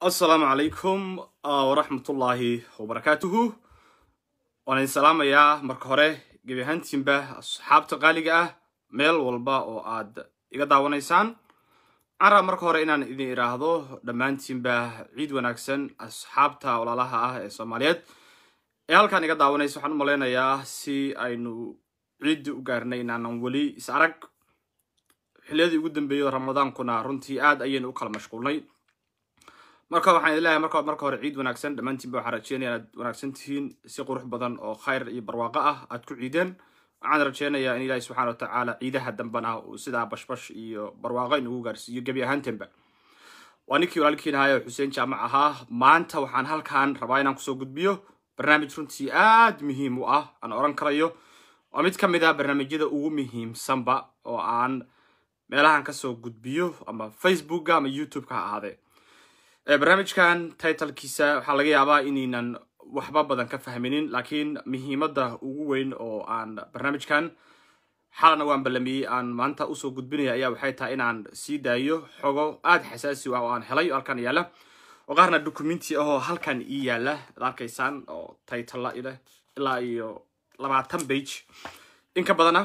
asalaamu calaykum waraxmatullaahi wabarakaatuhu waan idin salaamayaa marka hore gebi ahaantiinba asxaabta qaaliga ah meel walba oo aad iga daawanaysaan waxaan rabaa marka hore inaan idin idhaahdo dhammaantiinba ciid wanaagsan asxaabta walaalaha ah ee soomaaliyeed ee halkaan iga daawanaysa waxaan u malaynayaa si aynu ciiddi u gaarnay inaanan weli is arag xilliyadii ugu dambeeyey ramadaankuna runtii aad ayaynu u kala mashquulnay marka waxaan idin leeyahay marka marka hore ciid wanaagsan dhammaantiinba waxaan rajeynaya inaad wanaagsan tihiin si qurux badan oo khayr iyo barwaaqo ah aad ku ciideen waxaan rajeynayaa in ilaahi subxana wa tacaala ciidaha dambana uu sidaa bashbash iyo barwaaqo inugu gaarsiiyo gebi ahaantanba waa ninkii walaalkiin ahaa ee xuseen jaamac ahaa maanta waxaan halkan rabaa inaan kusoo gudbiyo barnaamij runtii aad muhiim u ah aan oran karayo waa mid ka mid ah barnaamijyada ugu muhiimsanba oo aan meelahan kasoo gudbiyo ama facebooka ama youtube-ka ha ahaadee barnaamijkan titlkiisa waxaa laga yaabaa inaynan waxba badan ka fahminin laakiin muhiimadda ugu weyn oo aan barnaamijkan xalana waan ballamiyey aan maanta usoo gudbinaya ayaa waxay tahay inaan sii daayo xogo aada xasaasi u ah oo aan helay oo halkan yaalla oo qaarna documenti ahoo halkan ii yaalla ad arkaysaan oo titla ileh ilaa iyo labaatan bage in ka badana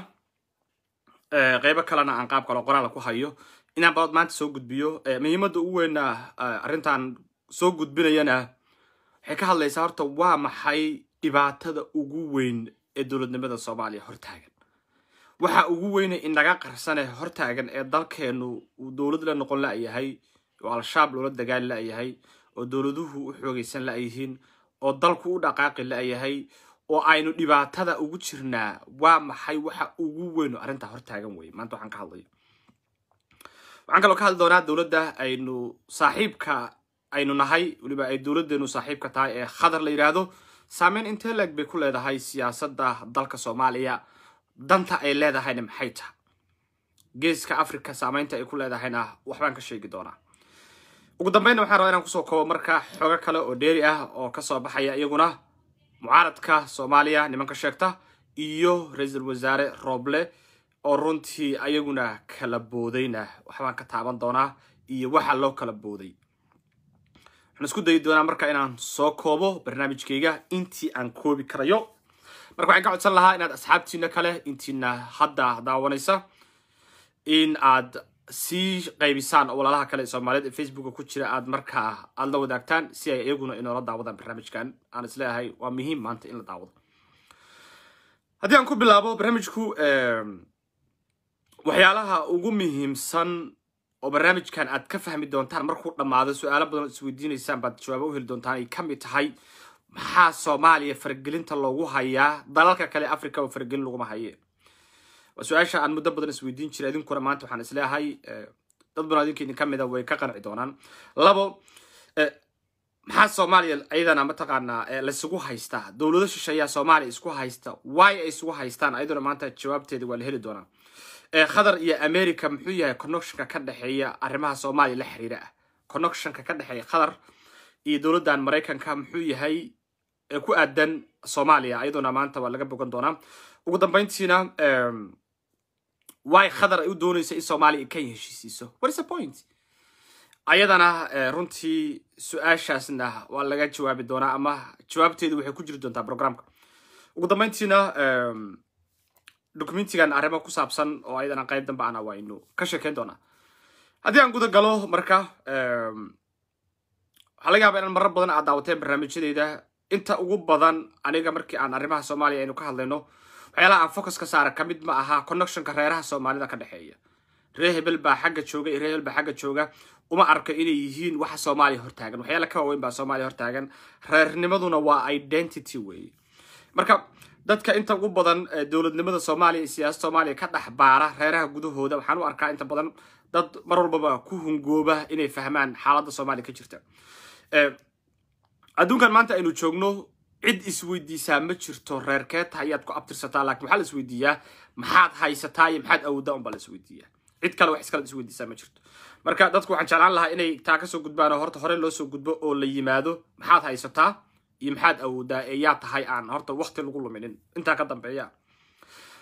qeybo kalena aan qaab kalo qoraala ku hayo inaan baad maanta soo gudbiyo muhiimadda ugu weyna arrintan soo gudbinayana waxay ka hadlaysaa horta waa maxay dhibaatada ugu weyn ee dowladnimada soomaaliya hortaagan waxa ugu weyne inaga qarsane hortaagan ee dalkeenu uu dowlad la noqon la'yahay oo al-shabaab loola dagaali la'yahay oo dowladuhu u xoogaysan la'yihiin oo dalku u dhaqaaqi la'yahay oo aynu dhibaatada ugu jirnaa waa maxay waxa ugu weyn oo arrintaa hortaagan weye maanta waxaan ka hadlayo waxaan kaloo ka hadli doonaa dowladda aynu saaxiibka aynu nahay weliba ay dowladdeenu saaxiibka tahay ee khadar la yidhaahdo saameyn intee leeg bay ku leedahay siyaasadda dalka soomaaliya danta ay leedahayna maxay tahay geeska africa saameynta ay ku leedahayna waxbaan ka sheegi doonaa ugu dambeynna waxaan rabaa inaan kusoo koobo marka xogo kale oo dheeri ah oo kasoo baxaya iyaguna mucaaradka soomaaliya nimanka sheegta iyo ra-iisul wasaare rooble oo runtii ayaguna kala boodayna waxbaan ka taaban doonaa iyo waxa loo kala booday waxaan isku dayi doonaa marka inaan soo koobo barnaamijkayga intii aan koobi karayo marka waxaan ka codsan lahaa inaad asxaabtiina kale intiina hadda daawanaysa in aad sii qaybisaan oo walaalaha kale ee soomaaliyeed ee facebooka ku jira aad markaa aada la wadaagtaan si ay iyaguna inoola daawadaan barnaamijkan aan isleeyahay waa muhiim maanta in la daawado haddii aan ku bilaabo barnaamijku waxyaalaha ugu muhiimsan oo barnaamijkan aad ka fahmi doontaan markuu dhammaado su-aalo badan oo isweydiinaysaan baad jawaabo u heli doontaan ay ka mid tahay maxaa soomaaliya faragelinta loogu hayaa dalalka kale africa oo faragelin laguma haye waa su-aasha aan muddo badan isweydiin jiray idinkuna maanta waxaan isleeyahay dad badan idinka idin ka mida way ka qanci doonaan labo maxaa soomaaliya ayadana mataqaanaa laisugu haystaa dowlado shisheeyaa soomaaliya isku haysta why ay isugu haystaan ayaduna maanta jawaabteeda waa la heli doonaa khadar iyo america muxuu yahay connectionka ka dhexeeya arrimaha soomaaliya la xiriira ah connectionka ka dhexeeya khadar iyo dowladdan maraykanka muxuu yahay ee ku aadan soomaaliya ayaduna maanta waa laga bogan doonaa ugu dambeyntiina why khadar ay u doonaysa in soomaaliya kenya heshiisiiso what is the point ayadana runtii su-aashaasna waa laga jawaabi doonaa ama jawaabteedu waxay ku jiri doontaa programka ugu dambeyntiina documentigan arrimo ku saabsan oo ayadana qayb dambe ana waynu ka sheekeyn doonaa haddii aan guda galo marka waxaa laga yaaba inaan marar badan aad daawateen barnaamijyadeyda inta ugu badan aniga markii aan arrimaha soomaaliya aynu ka hadlayno waxyaalaha aan focus ka saara ka mid ma aha connectionka reeraha soomaalida ka dhexeeya reer hebel baa xagga jooga iyo reer hebel baa xagga jooga uma arko inay yihiin waxa soomaaliya hortaagan waxyaala ka waaweyn baa soomaaliya hortaagan reernimaduna waa identity weeye marka dadka inta ugu badan dowladnimada soomaaliya iyo siyaasada soomaaliya ka dhex baara reeraha gudahooda waxaan u arkaa inta badan dad mar walbaba ku hungooba inay fahmaan xaaladda soomaaliya ka jirta adduunkan maanta aynu joogno cid isweydiisaa ma jirto reerkeeta ayaad ku abtirsataa lakin waxaa la isweydiiyaa maxaad haysataa iyo maxaad awoodaa unbaa la isweydiiyaa cid kale wax iskala isweydiisaa ma jirto marka dadku waxaan jeclaan lahaa inay taa kasoo gudbaan oo horta hore loo soo gudbo oo la yimaado maxaad haysataa iyo maxaad awoodaa ee yaa tahay aan horta wakti lagu luminin intaa ka dambeeya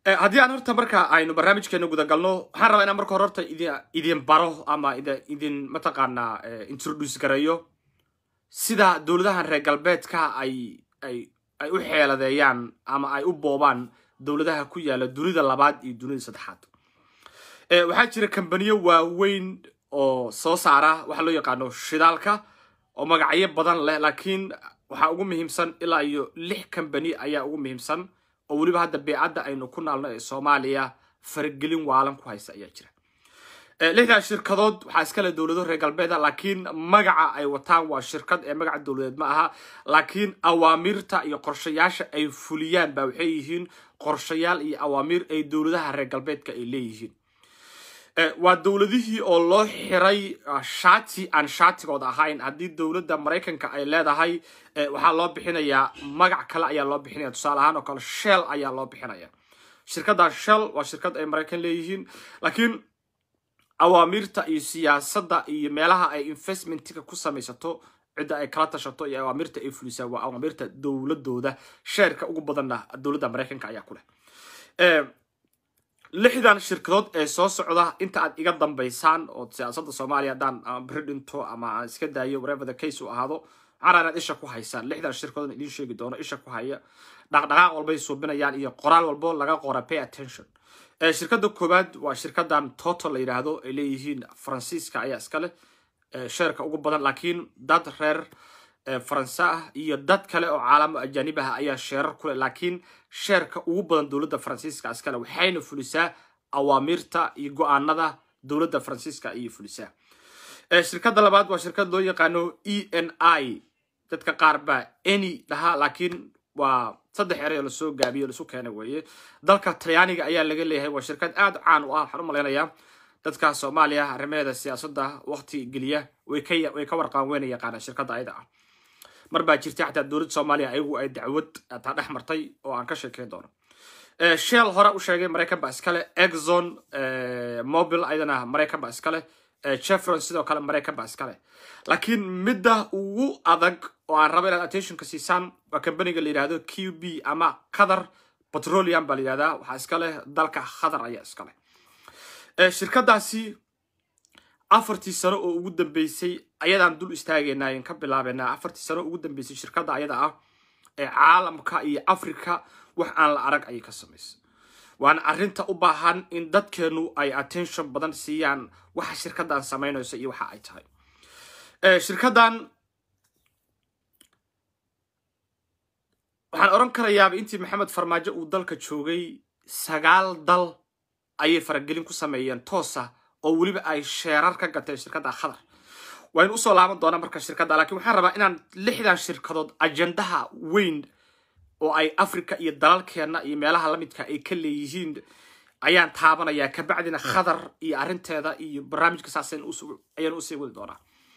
haddii aan horta marka aynu barnaamijkeena guda galno waxaan rabaa inaan marka hore horta idin idin baro ama idin mataqaanaa introduce gareeyo sida dowladahan reer galbeedka ay ay ay u xeeladeeyaan ama ay u boobaan dowladaha ku yaala dunida labaad iyo dunida saddexaad waxaa jira kambaniyo waaweyn oo soo saara waxa loo yaqaano shidaalka oo magacyo badan leh laakiin waxaa ugu muhiimsan ilaa iyo lix kambani ayaa ugu muhiimsan oo weliba hadda beecadda aynu ku naalno ee soomaaliya faragelin waalan ku haysa ayaa jira lixdaas shirkadood waxaa iskale dowlado reer galbeeda laakiin magaca ay wataan waa shirkad ee magaca dowladeed ma aha laakiin awaamiirta iyo qorshayaasha ay fuliyaan ba waxay yihiin qorshayaal iyo awaamiir ay dowladaha reer galbeedka ay leeyihiin waa dowladihii oo loo xiray shati aan shatigooda ahayn haddii dowladda maraykanka ay leedahay waxaa loo bixinayaa magac kale ayaa loo bixinaya tusaale ahaan oo kale shell ayaa loo bixinaya shirkadda shell waa shirkad ay maraykan leeyihiin laakiin awaamiirta iyo siyaasadda iyo meelaha ay investmentiga ku samaysato cidda ay kala tashato iyo awaamirta ay fulisaa waa awaamirta dowladooda sheerka ugu badanna dowladda maraykanka ayaa ku leh lixdan shirkadood ee soo socda inta aad iga dambaysaan oo siyaasadda soomaaliya haddaan ama beri dhinto ama aan iska daayo whatever the case uu ahaado waxaan inaad isha ku haysaan lixdan shirkadood idiin sheegi doono isha ku haya dhaqdhaqaaq walbay suubinayaan iyo qoraal walbo laga qora pay attention shirkadda koowaad waa shirkadan total la yidhaahdo ay leeyihiin faransiiska ayaa iska leh sheerka ugu badan laakiin dad reer faransa ah iyo dad kale oo caalamo ajaanib ah ayaa sheerar kuleh laakiin sheerka ugu badan dowladda faransiiska iskale waxayna fulisaa awaamiirta iyo go-aanada dowladda faransiiska ayay fulisaa shirkadda labaad waa shirkad loo yaqaano e n i dadka qaar baa any dhahaa laakiin waa saddex erey oo lasoo gaabiyo lasu keenay weeye dalka talyaaniga ayaa laga leeyahay waa shirkad aad caan u ah waxaan u malaynayaa dadka soomaaliya arrimaheeda siyaasadda waqti geliya way ka way ka warqaan weyna yaqaanaan shirkadda ayada ah mar baa jirtay xataa dowladda soomaaliya ayagu ay dacwad taa dhex martay oo aan ka sheekeyn doono shell hore u sheegay maraykan baa iskale exxon mobil ayadana maraykan baa iskale chevron sidoo kale maraykan baa iskale laakiin midda ugu adag oo aan rabo inaad attentionka siisaan waa kambaniga la yidhahdo q b ama qatar petroleum baa la yidhahdaa waxaa iska leh dalka qatar ayaa iska leh shirkadaasi afartii sano oo ugu dambeysay ayadaan dul istaagaynaa in ka bilaabenaa afartii sano ugu dambeysay shirkadda ayada ah ee caalamka iyo africa wax aan la arag ayay ka samaysay waana arrinta u baahan in dadkeenu ay attention badan siiyaan waxa shirkaddan samaynayso iyo waxa ay tahay shirkaddan waxaan odhan karayaaba intii maxamed farmaajo uu dalka joogay sagaal dal ayay faragelin ku sameeyeen toosa oo weliba ay sheerar ka gateen shirkadda khadar waynu usoo laaban doonaa marka shirkadda laakiin waxaan rabaa inaan lixdan shirkadood ajendaha weyn oo ay africa iyo dalalkeenna iyo meelaha lamidka ay ka leeyihiin ayaan taabanayaa kabacdina khadar iyo arrinteeda iyo barnaamijka saas ayaan usii wadi doonaa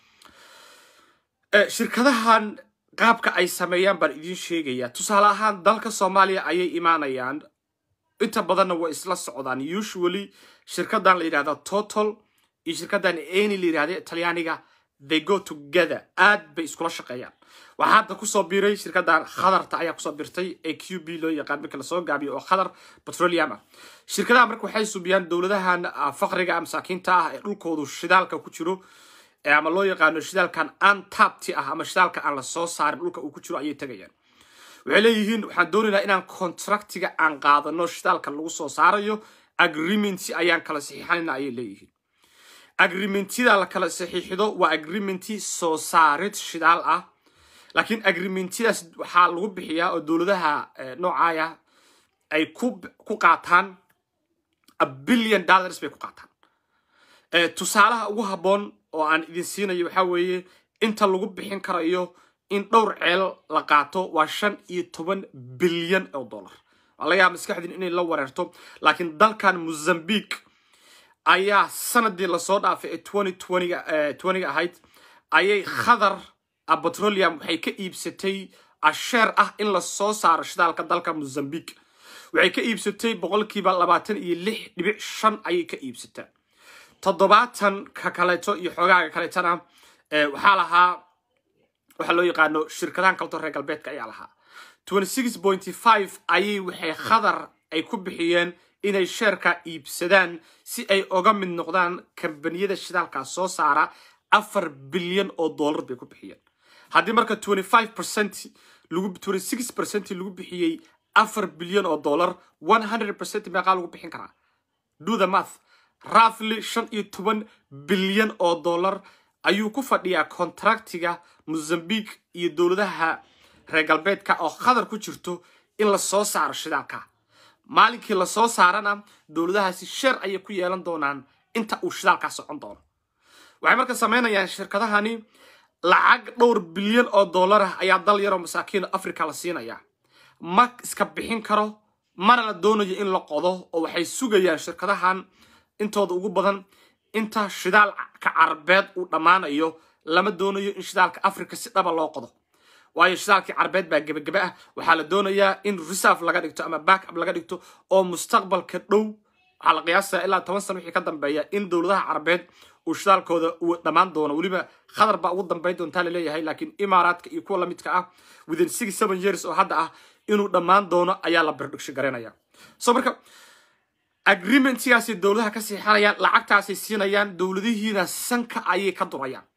shirkadahan qaabka ay sameeyaan baan idiin sheegayaa tusaale ahaan dalka soomaaliya ayay imaanayaan inta badanna way isla socdaan usually shirkadan la yidhahda total iyo shirkadan any la yidhahda talyaaniga they go together aad bay iskula shaqeeyaan waxaa hadda kusoo biiray shirkadan khadarta ayaa kusoo birtay ee q b loo yaqaan marka lasoo gaabiyo oo khadar petroleum ah shirkadaha marka waxay subiyaan dowladahan faqriga masaakiinta ah ee dhulkoodu shidaalka ku jiro ama loo yaqaano shidaalkan antapti ah ama shidaalka aan lasoo saarin dhulka uu ku jiro ayay tegayaan waxay leeyihiin waxaan doonaynaa inaan contractiga aan qaadano shidaalka lagu soo saarayo agreementi ayaan kala saxiixanayna ayay leeyihiin agreementida la kala saxiixido waa agreementi soo saarid shidaal ah laakiin agreementidaas waxaa lagu bixiyaa oo dowladaha noocaaya ay ku qaataan a billion dollars bay ku qaataan tusaalaha ugu habboon oo aan idin siinayo waxaa weeye inta lagu bixin karayo in dhowr ceel la qaato waa shan iyo toban bilyan oo dollar waa laga yaaba maskaxdiin inay la wareerto laakiin dalkan mozambique ayaa sanadii lasoo dhaafay ee twenty twentyga twentyga ahayd ayay khadar petroleum waxay ka iibsatay asheer ah in lasoo saaro shidaalka dalka mozambique waxay ka iibsatay boqolkiiba labaatan iyo lix dhibic shan ayay ka iibsataa toddobaatan ka kaleeto iyo xoogaaga kaleetana waxaa lahaa waxaa loo yaqaano shirkadahan kaleto reer galbeedka ayaa lahaa twenty six pointy five ayay waxay khadar ay ku bixiyeen inay sheerka iibsadaan si ay oga mid noqdaan kambaniyada shidaalkaa soo saara afar bilyan oo dollar bay ku bixiyeen haddii marka twenty five percent lagu twenty six percent lagu bixiyey afar bilyan oo dollar one hundred percent meeqaa lagu bixin karaa do the math roughly shan iyo toban bilyan oo dollar ayuu ku fadhiyaa kontraktiga mozambique iyo dowladaha reer galbeedka oo khadar ku jirto in la soo saaro shidaalka maalinkii la soo saarana dowladahaasi sheer ayay ku yeelan doonaan inta uu shidaalkaa socon doono waxay marka samaynayaan shirkadahani lacag dhowr bilyan oo dollar ah ayaa dal yaroo masaakiin africa la siinayaa ma iska bixin karo mana la doonayo in la qodo oo waxay sugayaan shirkadahan intooda ugu badan inta shidaalka carabeed uu dhammaanayo lama doonayo in shidaalka africa si dhaba loo qodo waayo shidaalkii carabeed baa gebagebe ah waxaa la doonayaa in reserve laga dhigto ama backup laga dhigto oo mustaqbalka dhow waxaa la qiyaasaya ilaa toban sano wixii ka dambeeya in dowladaha carabeed uu shidaalkooda uu dhammaan doono weliba khadar baa ugu dambayn doontaa laleeyahay laakiin imaaraadka iyo kuwa lamidka ah within six seven years oo hadda ah inuu dhammaan doono ayaa la birdhigsho garanaya so marka agreementgaasay dowladaha ka siixanayaan lacagtaasay siinayaan dowladihiina sanka ayay ka durayaan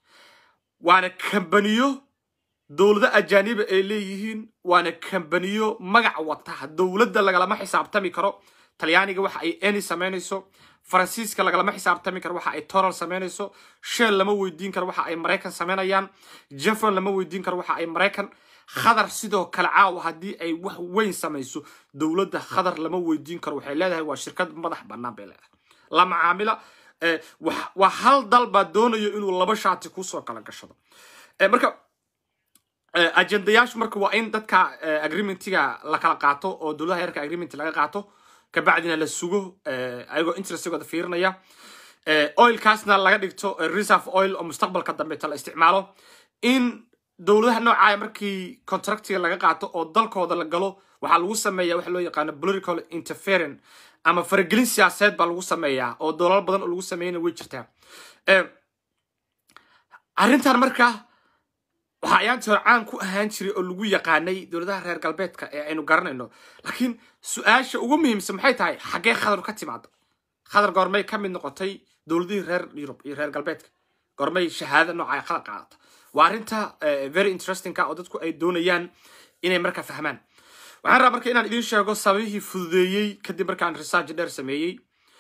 waana kambaniyo dowlado ajaaniba ay leeyihiin waana kambaniyo magac wata dowladda lagalama xisaabtami karo talyaaniga waxa ay eni samaynayso faransiiska lagalama xisaabtami karo waxa ay toral samaynayso shell lama weydiin karo waxa ay maraykan samaynayaan jefron lama weydiin karo waxa ay maraykan khadar sidoo kale caawa haddii ay wax weyn samayso dowladda khadar lama weydiin karo waxay leedahay waa shirkad madax bannaan bay leedahay la macaamila waa hal dal baa doonayo inuu laba shaati kusoo kala gashado marka ajendayaashu marka waa in dadka agreementiga la kala qaato oo dowladaha yarka agreement laga qaato kabacdina la sugo ayagoo interestigooda fiirinaya oilkaasna laga dhigto reserve oil oo mustaqbalka dambeeta la isticmaalo in dowladaha noocaaya markii contractiga laga qaato oo dalkooda la galo waxaa lagu sameeya waxa loo yaqaano political interference ama faragelin siyaasadeed baa lagu sameeyaa oo dolal badan oo lagu sameeyana way jirtaa arrintan marka waxaa ayaantii hore caan ku ahaan jiray oo lagu yaqaanay dowladaha reer galbeedka ee aynu garanayno laakiin su-aasha ugu muhiimsan maxay tahay xaggee khadar ka timaado khadar goormay ka mid noqotay dowladihii reer yurub iyo reer galbeedka goormay shahaado nooca khadar qaadata waa arrinta very interestingka oo dadku ay doonayaan inay marka fahmaan waxaan rabaa marka inaan idiin sheego sababihii fududeeyey kadib markaan research dheer sameeyey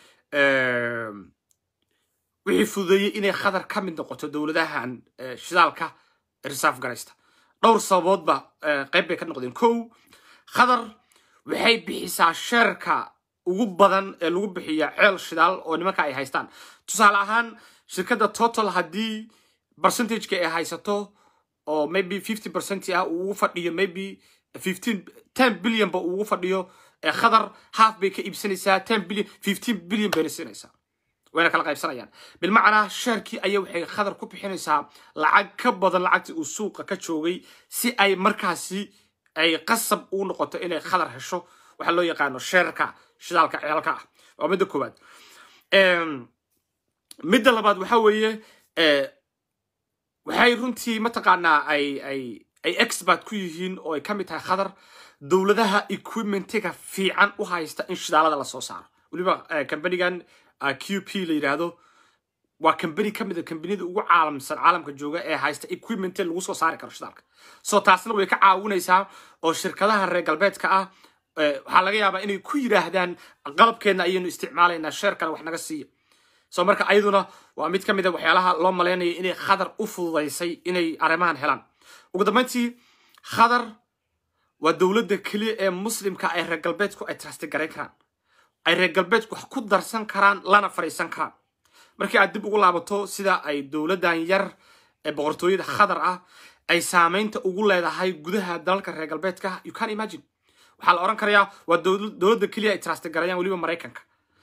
wixii fududeeyey inay khadar ka mid noqoto dowladahan shidaalka reserve garaysta dhowr sababoodba qayb bay ka noqdeen kow khadar waxay bixisaa sheerka ugu badan ee lagu bixiya ceel shidaal oo nimanka ay haystaan tusaale ahaan shirkadda total haddii percentageka ay haysato oo maybe fifty percent ah uu ugu fadhiyo maybe fifteen ten billion ba uu ugu fadhiyo khadar half bay ka iibsanaysaa ten billion fifteen billion bayna siinaysaa wayna kala qaybsanayaan bilmacnaa sheerkii ayaa waxay khadar ku bixinaysaa lacag ka badan lacagtii uu suuqa ka joogay si ay markaasi ay qasab u noqoto inay khadar hesho waxaa loo yaqaano sheerka shidaalka ceelka ah waa midda koowaad midda labaad waxa weeye waxay runtii mataqaanaa ay ay ay expert ku yihiin oo ay ka mid tahay khadar dowladaha equipmentiga fiican u haysta in shidaalada lasoo saaro weliba kambanigan q p la yidhaahdo waa kambani ka mid a kambaniyada ugu caalamsan caalamka jooga ee haysta equipment lagu soo saari karo shidaalka so taasna way ka caawinaysaa oo shirkadaha reer galbeedka ah waxaa laga yaabaa inay ku yidhaahdaan qalabkeenna ayaynu isticmaalaynaa sheerkana wax naga siiya so marka ayaduna waa mid ka mid a waxyaalaha loo malaynaya inay khadar u fududaysay inay arrimahan helaan ugu dambayntii khadar waa dowladda keliya ee muslimka ay reer galbeedku ay trastigarayn karaan ay reer galbeedku wax ku darsan karaan lana fadhiisan karaan markii aad dib ugu laabato sida ay dowladdan yar ee boqortooyada khadar ah ay saamaynta ugu leedahay gudaha dalalka reer galbeedka you can imagine waxaa la odhan karayaa waa dowladda keliya ay trastigarayaan weliba maraykanka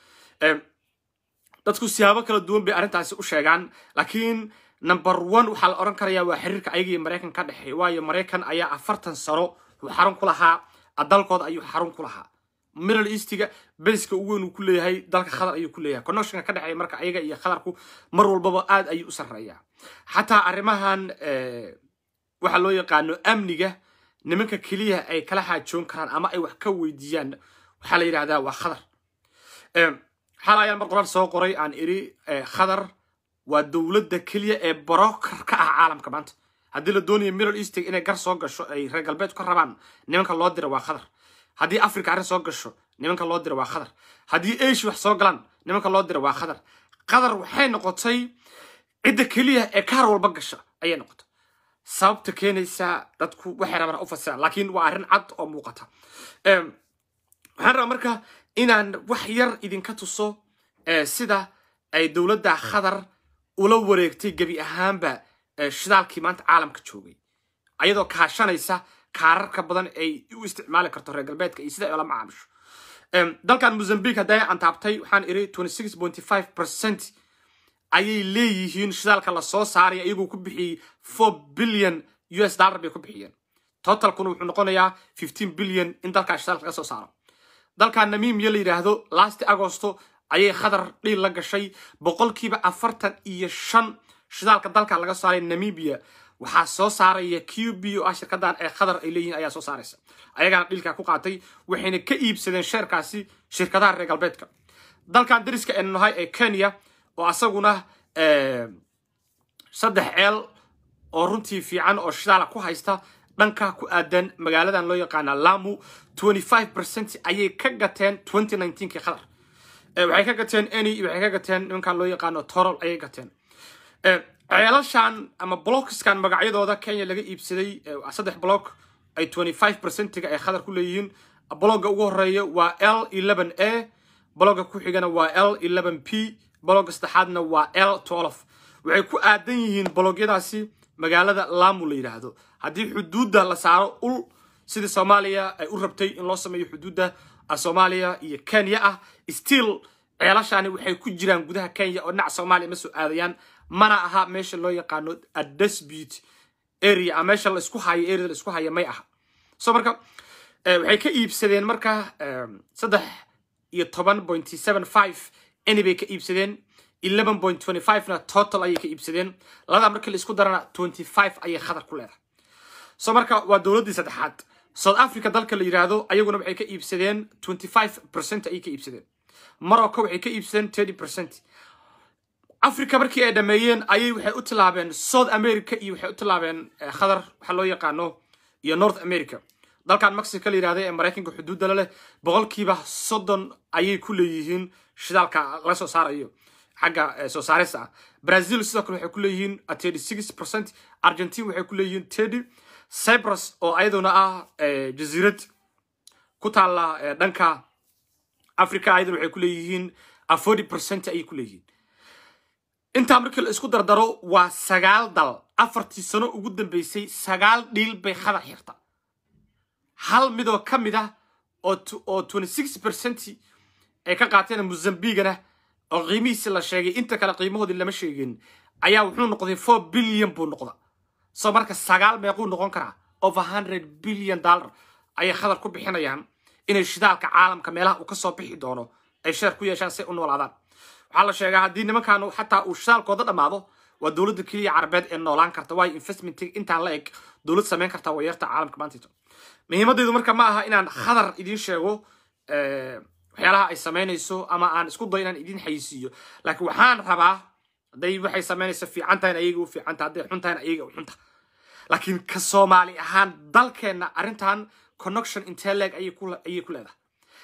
dadku siyaabo kala duwan bay arrintaasi u sheegaan laakiin number one waxaa la odhan karayaa waa xiriirka ayaga iyo maraykan ka dhexeeya waayo maraykan ayaa afartan sano uu xarun ku lahaa dalkooda ayuu xarun ku lahaa middle eastiga beyska ugu weyn uu ku leeyahay dalka khadar ayuu ku leeyahay connectionka ka dhexeeya marka ayaga iyo khadarku mar walbaba aad ayuu u sarreeyaa xataa arrimahan waxa loo yaqaano amniga nimanka keliya ay kala xaajoon karaan ama ay wax ka weydiiyaan waxaa la yidhahdaa waa khadar xal ayaan mar qoraal soo qoray aan iri khadar waa dowladda keliya ee broker ka ah caalamka maanta haddii la doonayo middle east inay gar soo gasho ay reer galbeedku ka rabaan nimanka loo dira waa khadar haddii africa arrin soo gasho nimanka loo dira waa khadar haddii asia wax soo galaan nimanka loo dira waa khadar khadar waxay noqotay cidda keliya ee kaar walba gasha ayay noqotay sababta keenaysa dadku waxay rabaan u fasiraan laakiin waa arrin cad oo muuqata waxaan rabaa marka inaan wax yar idinka tuso sida ay dowladda khadar ula wareegtay gebi ahaanba shidaalkii maanta caalamka joogay ayadoo kaashanaysa kaararka badan ay u isticmaali karto reer galbeedka iyo sida ay ula macaamisho dalkan mozambique hadday antaabtay waxaan iri percent ayay leeyihiin shidaalka lasoo saaray iyagoo ku bixiyey four billion u s dollar bay ku bixiyeen totalkuna wuxuu noqonayaa fifteen billion in dalkaa shidaalka laga soo saaro dalkan namimiya la yidhaahdo last agosto ayay khadar dhiil la gashay boqolkiiba afartan iyo shan shidaalka dalka laga saaray namibia waxaa soo saaraya q b o ah shirkadan ee khadar ay leeyihiin ayaa soo saaraysa ayagaana dhiilkaa ku qaatay waxayna ka iibsadeen sheerkaasi shirkadaha reer galbeedka dalkan dariska aynu nahay ee kenya oo asaguna saddex ceel oo runtii fiican oo shidaala ku haysta dhanka ku aadan magaaladan loo yaqaana lamu percent ayay ka gateen kii khadar waxay ka gateen any waxay ka gateen nimankan loo yaqaano torol ayay gateen ceelashan ama blockskan magacyadooda kenya laga iibsaday saddex block ay percentiga ay khadar ku leeyihiin blogga ugu horeeya waa l a blogga ku xigana waa l p blogga saddexaadna waa l waxay ku aadan yihiin blogyadaasi magaalada lamu la yidhaahdo haddii xuduudda la saaro ul sidii soomaaliya ay u rabtay in loo sameeyo xuduudda soomaaliya iyo kenya ah still ceelashani waxay ku jiraan gudaha kenya oo dhinaca soomaaliya ma soo aadayaan mana aha meesha loo yaqaano adesbut area ama meesha laisku hayo area laisku haya may aha so marka waxay ka iibsadeen marka saddex iyo toban point seven five any bay ka iibsadeen eleven point twenty five na total ayay ka iibsadeen labadaa markii la isku darana twenty five ayay khadar ku leedahay so marka waa dowladdii saddexaad south africa dalka la yidhaahdo ayaguna waxay ka iibsadeen twenty five percent ayay ka iibsadeen morocco waxay ka iibsadeen thirty percent africa markii ay dhameeyeen ayay waxay u tilaabeen south america iyo waxay u tilaabeen khadar waxa loo yaqaano iyo north america dalkan mexico la yidhahda ee maraykanka xuduudda la leh boqolkiiba soddon ayay ku leeyihiin shidaalka laga soo saarayo xagga soo saarista ah brazil sidoo kale waxay ku leeyihiin thirty six percent argentine waxay ku leeyihiin thirty cyprus oo ayaduna ah jasiirad ku taalla dhanka africa ayaduna waxay ku leeyihiin forty percent ayay ku leeyihiin intaa markii la isku dardaro waa sagaal dal afartii sano ugu dambeysay sagaal dhiil bay khadar xirta hal midoo ka mid ah oo twenty six percent ay ka qaateen mozambigana oo qiimihiisi la sheegay inta kale qiimahoodii lama sheegin ayaa wuxuu noqday four billion buu noqda soo marka sagaal meequu noqon karaa over hundred billion dollar ayay khadar ku bixinayaan inay shidaalka caalamka meelaha uu kasoo bixi doono ay sheer ku yeeshaan si u noolaadaan waxaa la sheegaa haddii nimankan xataa uu shidaalkooda dhammaado waa dowladda keliya carabeed ee noolaan karta waayo investmentiga intaan la eg dowlad samayn karta waa yarta caalamka maantayto muhiimadaydu marka ma aha inaan khadar idiin sheego waxyaalaha ay samaynayso ama aan isku dayo inaan idiin xayisiiyo laakiin waxaan rabaa hadday waxay samaynayso fiican tahayna ayaga u fiican tahay hadday xun tahayna ayaga u xunta laakiin ka soomaali ahaan dalkeenna arrintan connection intee leeg ayay ku leedahay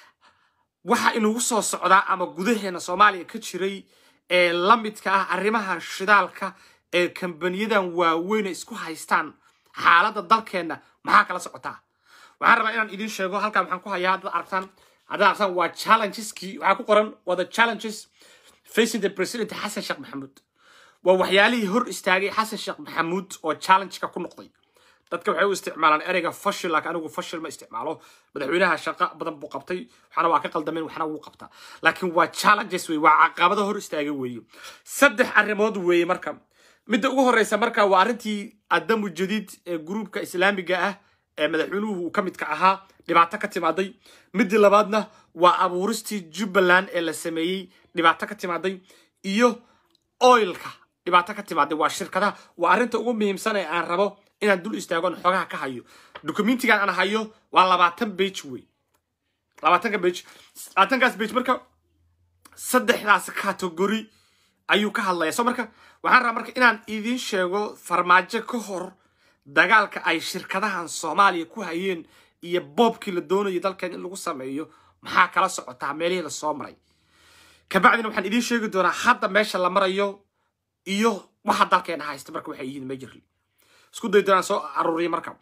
waxa inugu soo socdaa ama gudaheena soomaaliya ka jiray ee la midka ah arrimaha shidaalka ee kambaniyadan waaweyne isku haystaan xaaladda dalkeenna maxaa kala socotaa waxaan rabaa inaan idiin sheego halkan waxaan ku hayaa haddaad aragtaan haddaad aragtaan waa challengeski waxaa ku qoran waa the challenges facing the president xasan sheekh maxamuud waa waxyaalihii hor istaagay xasan sheekh maxamuud oo challengeka ku noqday dadka waxay u isticmaalaan ereyga fashil laakiin anigu fashil ma isticmaalo madaxweynaha shaqo badan buu qabtay waxna waa ka qaldameen waxna wuu qabtaa laakiin waa challenges wey waa caqabado hor istaagay weeye saddex arrimood weeye marka midda ugu horreysa marka waa arrintii adamu jadiid ee gruubka islaamiga ah ee madaxweynuhu uu ka midka ahaa dhibaato ka timaaday midii labaadna waa abuuristii jubbaland ee la sameeyey dhibaato ka timaaday iyo oilka dhibaato ka timaaday waa shirkadaha waa arrinta ugu muhiimsan ee aan rabo inaan dul istaagon xoogaha ka hayo documentigan aan hayo waa labaatan bage wey labaatanka bage labaatankaas bage marka saddexdaas category ayuu ka hadlaya so marka waxaan rabaa marka inaan idiin sheego farmaajo ka hor dagaalka ay shirkadahan soomaaliya ku hayeen iyo boobkii la doonayay dalkeen in lagu sameeyo maxaa kala socotaa meelihii lasoo maray kabacdina waxaan idiin sheegi doonaa hadda meesha la marayo iyo waxa dalkeena haysta marka waxay yihiin majorly isku day doonaan soo aruuriya marka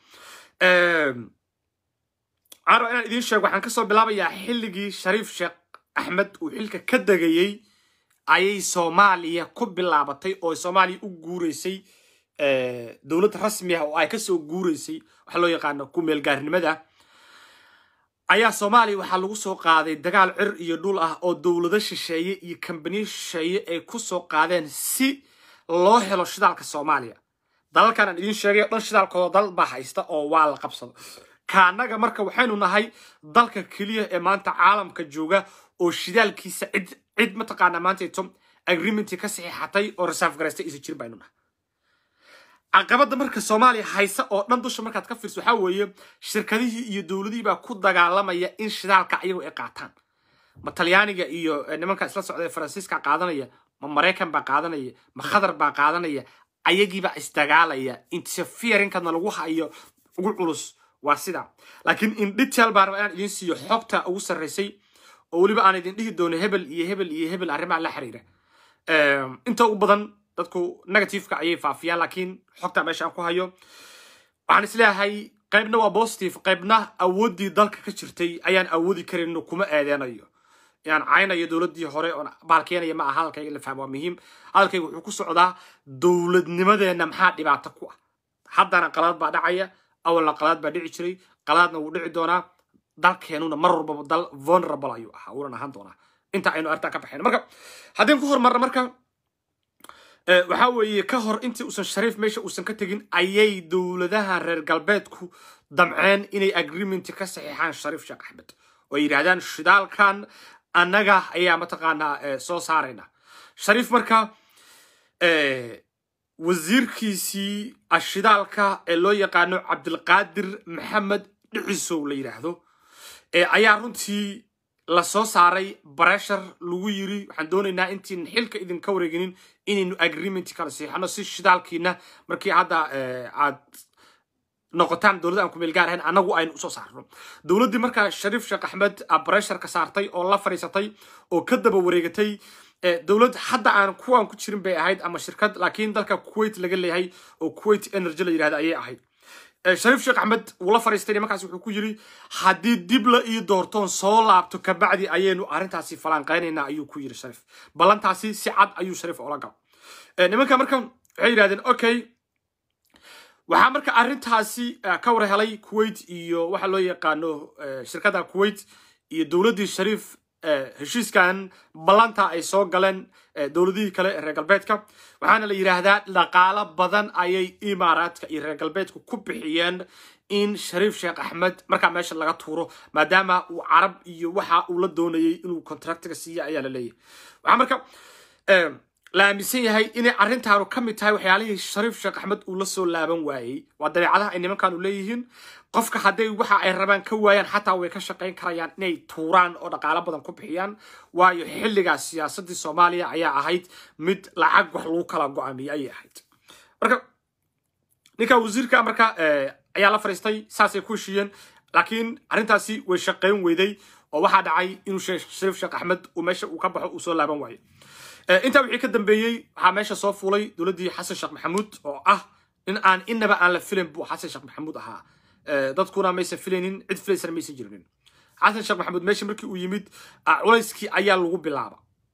waxaan rabaa inaan idiin sheego waxaan kasoo bilaabayaa xilligii shariif sheekh axmed uu xilka ka degayey ayay soomaaliya ku bilaabatay oo soomaaliya u guureysay dowlad rasmi ah oo ay kasoo guureysay waxa loo yaqaano ku meelgaarnimada ayaa soomaaliya waxaa lagu soo qaaday dagaal cir iyo dhul ah oo dowlado shisheeye iyo kambaniyo shisheeye ay ku soo qaadeen si loo helo shidaalka soomaaliya dalalkan aan idiin sheegay o dhan shidaalkooda dal baa haysta oo waa la qabsado kaanaga marka waxaynu nahay dalka keliya ee maanta caalamka jooga oo shidaalkiisa cid cid mataqaanaa maantayto agreementii ka saxiixatay oo reserve garaystay isa jirin baynu nahay caqabadda marka soomaaliya haysa oo dhan dusha markaad ka fiirso waxaa weeye shirkadihii iyo dowladihii baa ku dagaalamaya in shidaalka ayagu ay qaataan ma talyaaniga iyo nimanka isla socda ee faransiiska qaadanaya ma maraykan baa qaadanaya ma khatar baa qaadanaya ayagiibaa isdagaalaya interferinkana lagu hayo ugu culus waa sida laakiin in detail baan rabaa inaan idiin siiyo xogta ugu sarraysay oo weliba aan idin dhihi doono hebel iyo hebel iyo hebel arrimaha la xiriira inta ugu badan dadku negativeka ayay faafiyaan laakiin xogta meesha aan ku hayo waxaan isleeyahay qaybna waa positive qaybna awooddii dalka ka jirtay ayaan awoodi karin kuma eedeynayo inaan caynayo dowladdii hore oon baalkeenaya ma aha hadalkayga la fahmo waa muhiim hadalkayga wuxuu ku socdaa dowladnimadeenna maxaa dhibaato ku ah haddana qalaad baa dhacaya awalna qalaad baa dhici jiray qalaadna wuu dhici doonaa dalkeenuna mar walbaba dal vulnerable ayuu ahaa wuunan ahaan doonaa inta aynu arrintaa ka baxayno marka haddeen ku horumarna marka waxaa weeye ka hor intii uusan shariif meesha uusan ka tegin ayay dowladaha reer galbeedku damceen inay agreement ka saxiixaan shariif sheekh axmed oo ay yidhahdaan shidaalkan annaga ayaa mataqaanaa soo saarayna shariif marka wasiirkiisii ashidaalka ee loo yaqaano cabdilqaadir maxamed dhicisow la yidhaahdo ayaa runtii la soo saaray bareshar lagu yiri waxaan doonaynaa intiin xilka idinka wareeginin inaynu agreement kala siixano si shidaalkiina markii hadda aad noqotaan dowladda aan ku meel gaar ahayn annagu aynu usoo saarno dowladdii markaa shariif sheekh axmed bareshar ka saartay oo la fadhiisatay oo ka daba wareegatay dowlad hadda aan kuwaan ku jirin bay ahayd ama shirkad laakiin dalka kuwait laga leeyahay oo kuwait energy la yidhahda ayay ahayd shariif sheekh axmed wuu la fadhiistay nimankaas wuxuu ku yiri haddii dib la ii doortoon soo laabto kabacdi ayaynu arrintaasi falanqaynaynaa ayuu ku yiri shariif ballantaasi si cad ayuu shariif oola gal nimanka marka waxay yidhahdeen okay waxaa marka arrintaasi ka war helay kuwait iyo waxa loo yaqaano shirkadda kuwait iyo dowladdii shariif heshiiskan ballanta ay soo galeen dowladihii kale ee reer galbeedka waxaana la yidhaahdaa dhaqaalo badan ayay imaaraadka iyo reer galbeedku ku bixiyeen in shariif sheekh axmed markaa meesha laga tuuro maadaama uu carab iyo waxa uu la doonayay inuu contractiga siiya ayaa la leeyahay waxaa marka la aaminsan yahay inay arrintaanu ka mid tahay waxyaalihii shariif sheekh axmed uu la soo laaban waayey waa dabeecadaha ay nimankaanu leeyihiin qofka hadday waxa ay rabaan ka waayaan xataa way ka shaqayn karayaan inay tuuraan oo dhaqaalo badan ku bixiyaan waayo xilligaas siyaasaddii soomaaliya ayaa ahayd mid lacag wax lagu kala go-aamiyey ayay ahayd marka ninka wasiirka marka ayaa la fadhiistay saasay ku heshiiyeen laakiin arrintaasi way shaqayn weyday oo waxaa dhacay inuu shariif sheekh axmed uu meesha uu ka baxo uu soo laaban waayo intaa wixii ka dambeeyey waxaa meesha soo fuulay dowladdii xasan sheekh maxamuud oo ah in aan inaba aan la filan buu xasan sheekh maxamuud ahaa dadkuna maysan filaynin cid filaysana maysan jirinin xasan sheekh maxamuud meesha markii uu yimid culayskii ayaa lagu bilaaba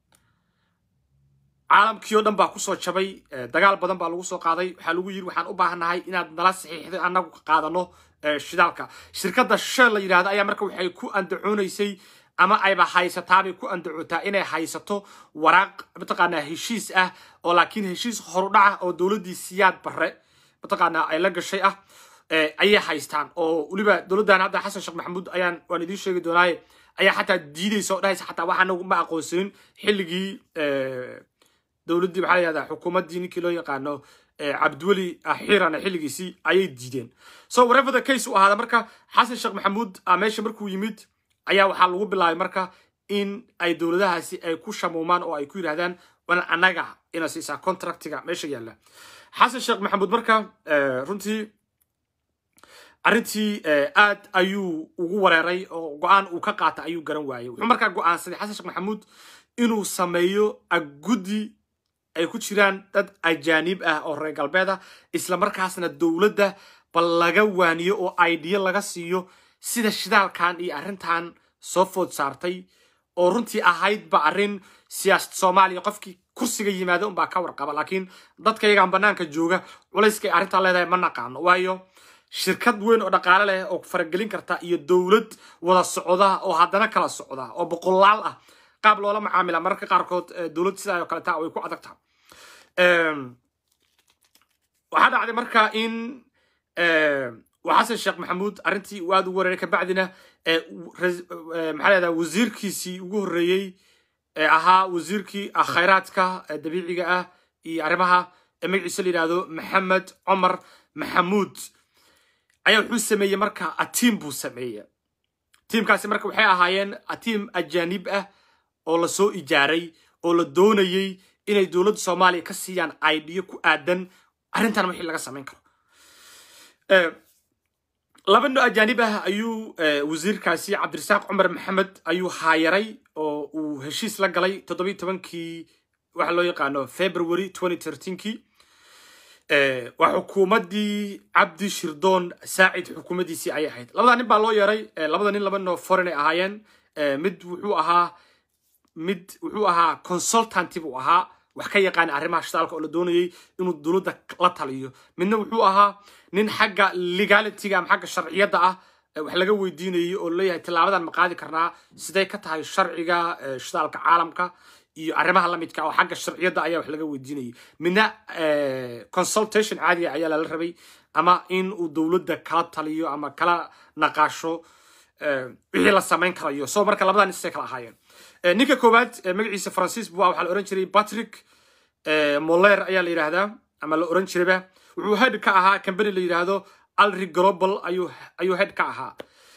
caalamkii oo dhan baa kusoo jabay dagaal badan baa lagu soo qaaday waxaa lagu yiri waxaan u baahannahay inaad nala saxiixday annagu qaadano shidaalka shirkadda shell la yidhahda ayaa marka waxay ku andacoonaysay ama ayba haysataabay ku andacootaa inay haysato waraaq mataqaanaa heshiis ah oo laakiin heshiis horudhaca oo dowladdii siyaad barre mataqaanaa ay la gashay ah ayay haystaan oo weliba dowladdan hadda xasan sheekh maxamuud ayaan waan idiin sheegi doonaaye ayaa xataa diidaysa oo dhahaysa xataa waxaa nagu ma aqoonsanin xilligii dowladdii maxaa la yihahdaa xukuumaddii ninkii loo yaqaano cabdiweli xiirana xilligiisii ayay diideen so whatever the case u ahaada marka xasan sheekh maxamuud meesha markuu yimid ayaa waxaa lagu bilaabay marka in ay dowladahaasi ay ku shamuumaan oo ay ku yidhahdaan wan annaga ina siisaa contractiga meesha yaalla xasan sheekh maxamuud marka runtii arrintii aad ayuu ugu wareeray oo go-aan uu ka qaata ayuu garan waayey wuxuu markaa go-aansaday xasan sheekh maxamuud inuu sameeyo guddi ay ku jiraan dad ajaanib ah oo reer galbeed ah isla markaasna dowladda bal laga waaniyo oo idea laga siiyo sida shidaalkan iyo arrintan soo food saartay oo runtii ahaydba arrin siyaasad soomaaliya qofkii kursiga yimaada unbaa ka warqaba laakiin dadka iyagaan banaanka jooga culayskay arrintaa leedahay ma naqaano waayo shirkad weyn oo dhaqaale leh oo faragelin karta iyo dowlad wada socda oo haddana kala socda oo boqolaal ah qaab loola macaamila mararka qaarkood dowlad sidaa oo kaleta way ku adag taha waxaa dhacday marka in xasan sheekh maxamuud arrintii uu aad ugu wareeray kabacdina maxaa leedaha wasiirkiisii ugu horreeyey ee ahaa wasiirkii khayraadka dabiiciga ah iyo arrimaha magaciisa la yidhahdo maxamed cumar maxamuud ayaa wuxuu sameeyey marka atiim buu sameeyey tiimkaasi marka waxay ahaayeen atiim ajaanib ah oo lasoo ijaaray oo la doonayey inay dowladda soomaaliya ka siiyaan idea ku aadan arrintan wixii laga samayn karo laba no ajaanib ah ayuu wasiirkaasi cabdirasaaq cumar maxamed ayuu haayaray oo uu heshiis la galay toddobiyi tobankii waxa loo yaqaano february kii waa xukuumaddii cabdi shirdoon saacid xukuumaddiisii ayay ahayd labada nin baa loo yeeray labada nin laba no foreign ay ahaayeen mid wuxuu ahaa mid wuxuu ahaa consultanti buu ahaa wax ka yaqaana arrimaha shidaalka oo la doonayay inuu dowladda la taliyo midna wuxuu ahaa nin xagga legalityga ama xagga sharciyadda ah wax laga weydiinayay oo leeyahay tillaabadan ma qaadi karnaa siday ka tahay sharciga shidaalka caalamka iyo arrimaha lamidka oo xagga sharciyadda ayaa wax laga weydiinayay midna consultation caadiga ayaa lala rabay ama in uu dowladda kala taliyo ama kala naqaasho wixii la samayn karayo so marka labadan nisay kala ahaayeen ninka koowaad magaciisa faransiis bua waxaa la oran jiray patrick moller ayaa la yidhaahdaa ama la oran jirayba wuxuu head ka ahaa company la yidhaahdo alri global ayuu ayuu head ka ahaa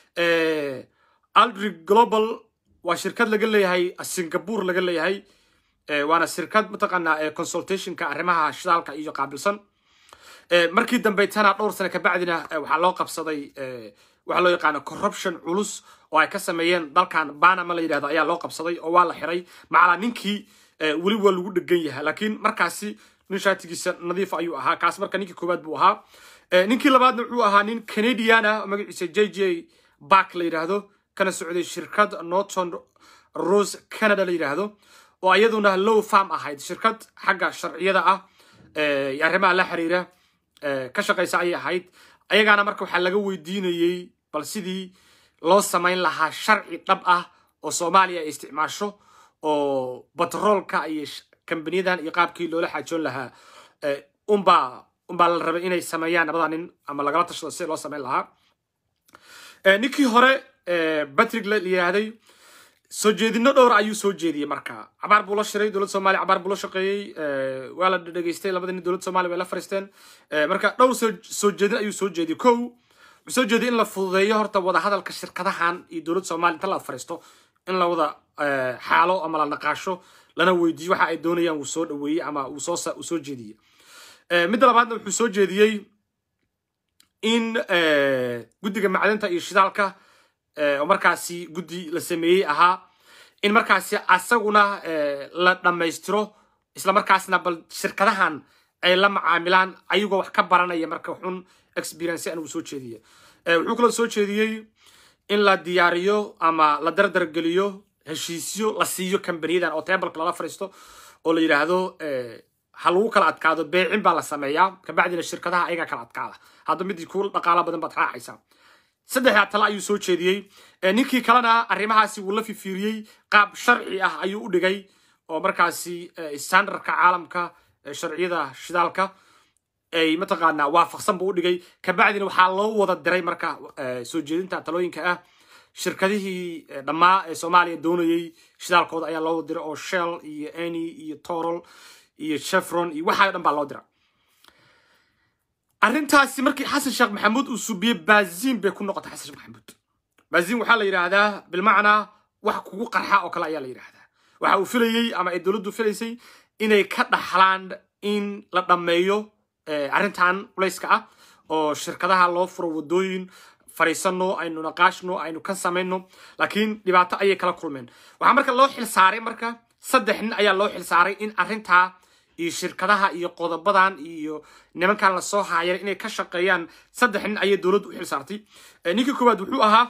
alri global waa shirkad laga leeyahay singapore laga leeyahay waana shirkad mataqaanaa consultationka arrimaha shidaalka iyo qaabilsan markii dambaytana dhowr sane kabacdina waxaa loo qabsaday waxaa loo yaqaana corruption culus oo ay ka sameeyeen dalkan banama la yidhahdo ayaa loo qabsaday oo waa la xiray macalaa ninkii weli waa lagu dhegan yahay laakiin markaasi nin shaatigiisa nadiif ayuu ahaa kaas marka ninkii koowaad buu ahaa ninkii labaadna wuxuu ahaa nin canadian ah magaciisa j j bark la yidhaahdo kana socday shirkad norton rose canada la yidhaahdo oo iyaduna low farm ahayd shirkad xagga sharciyada ah iyo arrimaha la xiriira ka shaqaysa ayay ahayd ayagaana marka waxaa laga weydiinayey bal sidii loo samayn lahaa sharci dhab ah oo soomaaliya ay isticmaasho oo batroolka iyo kambaniyadan iyo qaabkii loola xaajoon lahaa unbaa unbaa la rabay inay sameeyaan labada nin ama lagala tashado sida loo samayn lahaa ninkii hore batrick la yidhaahday soo jeedino dhowr ayuu soo jeediyey marka cabaar buu la shiray dowladda somalia cabaar buu la shaqeeyey waa la dhegeystay labada nin dowladda somalia way la fariisteen marka dhowr soo jeedin ayuu soo jeediyey kow wuxuu soo jeediyey in la fududeeyo horta wadahadalka shirkadahan iyo dowladda somalia inta la fariisto in la wada xaalo ama la naqaasho lana weydiiyo waxa ay doonayaan uu soo dhaweeyey ama uu soo uu soo jeediyey midda labaadna wuxuu soo jeediyey in guddiga macdinta iyo shidaalka oo markaasi guddi la sameeyey ahaa in markaasi asaguna la dhammaystiro isla markaasna bal shirkadahan ay la macaamilaan ayagoo wax ka baranaya marka xun experience an uu soo jeediye wuxuu kaloo soo jeediyey in la diyaariyo ama la dardargeliyo heshiisyo la siiyo kambaniyadan oo tebalka lala fariisto oo la yidhaahdo ha lagu kala adkaado beecin baa la sameeyaa kabacdina shirkadaha ayagaa kala adkaada hadda midii ku dhaqaala badan baad raacaysaa saddexdaa tale ayuu soo jeediyey ninkii kalena arrimahaasi wuu la fifiiriyey qaab sharci ah ayuu u dhigay oo markaasi standardka caalamka sharciyada shidaalka ay mataqaanaa waafaqsan buu u dhigay kabacdina waxaa loo wada diray marka soo jeedinta talooyinka ah shirkadihii dhammaa ee soomaaliya doonayey shidaalkooda ayaa loo wada diray oo shell iyo eny iyo torol iyo chevron iyo waxaa dhan baa loo dira arrintaasi markii xasan sheekh maxamuud uu subiyey baaziin bay ku noqotay xasan sheekh maxamuud baazin waxaa la yidhaahdaa bilmacnaa wax kugu qarxa oo kale ayaa la yidhaahdaa waxa uu filayey ama ay dowladdu filaysay inay ka dhaxlaan in la dhammeeyo arrintan culayska ah oo shirkadaha loo furo wadooyin fariisano aynu naqaashno aynu ka samayno laakiin dhibaato ayay kala kulmeen waxaa marka loo xilsaaray marka saddex nin ayaa loo xilsaaray in arrintaa iyo shirkadaha iyo qodobadan iyo nimankan lasoo haayay inay ka shaqeeyaan saddex nin ayay dowladdu u xilsaartay ninkii koowaad wuxuu ahaa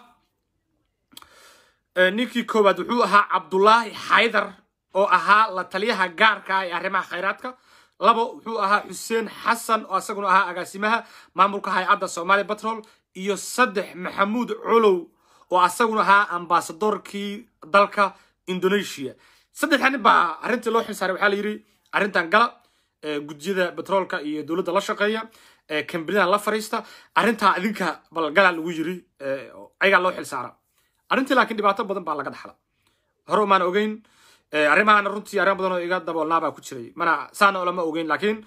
ninkii koowaad wuxuu ahaa cabdullaahi xaydar oo ahaa la taliyaha gaarka ah ee arrimaha khayraadka labo wuxuu ahaa xuseen xasan oo isaguna ahaa agaasimaha maamulka hay-adda somaali batrol iyo saddex maxamuud colow oo asaguna ahaa ambasadorkii dalka indonesia saddexda nin baa arrintii loo xilsaaray waxaa la yidhi arrintan gala gudiyada batroolka iyo dowladda la shaqeeya kambanida la fariista arrintaa idinka balgalaa lagu yiri ayagaa loo xilsaara arrintii laakiin dhibaato badan baa laga dhaxla hore umaan ogeyn arrimahaana runtii arrin badan oo iga daboolnaa baa ku jiray mana saana olama ogeyn laakiin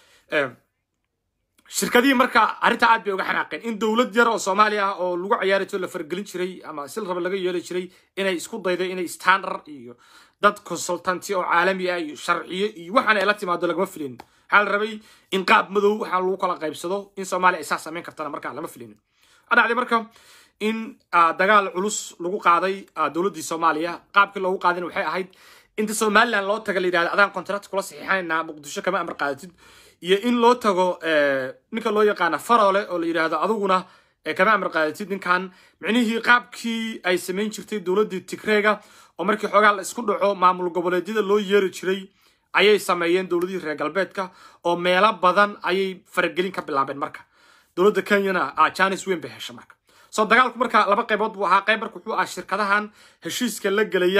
shirkadihii marka arrintaa aad bay uga xanaaqeen in dowlad yar oo soomaaliya ah oo lagu ciyaari jiro la fargelin jiray ama sil raba laga yeeli jiray inay isku dayday inay standard iyo dad consultanti oo caalami ah iyo sharciyo iyo waxaan ay la timaado lagama filin waxaa la rabay in qaab madow waxaa lagu kala qaybsado in soomaaliya ay saa samayn kartana markaa lama filinin waxaa dhacday marka in dagaal culus lagu qaaday dowladdii soomaaliya qaabkii loogu qaadayna waxay ahayd inta somaliland loo taga la yidhahdo adaan contract kula saxiixanaynaa muqdisho kama amar qaadatid iyo in loo tago ninka loo yaqaana farole oo la yidhahdo aduguna kama amar qaadatid ninkan micnihii qaabkii ay samayn jirtay dowladdii tigreega oo markii xoogaa la isku dhaco maamul goboleedyada loo yeeri jiray ayay sameeyeen dowladihii reer galbeedka oo meelo badan ayay faragelin ka bilaabeen marka dowladda kenyana janis weyn bay hesha marka soo dagaalku marka laba qaybood buu ahaa qayb marka wuxuu ahaa shirkadahan heshiiska la gelaya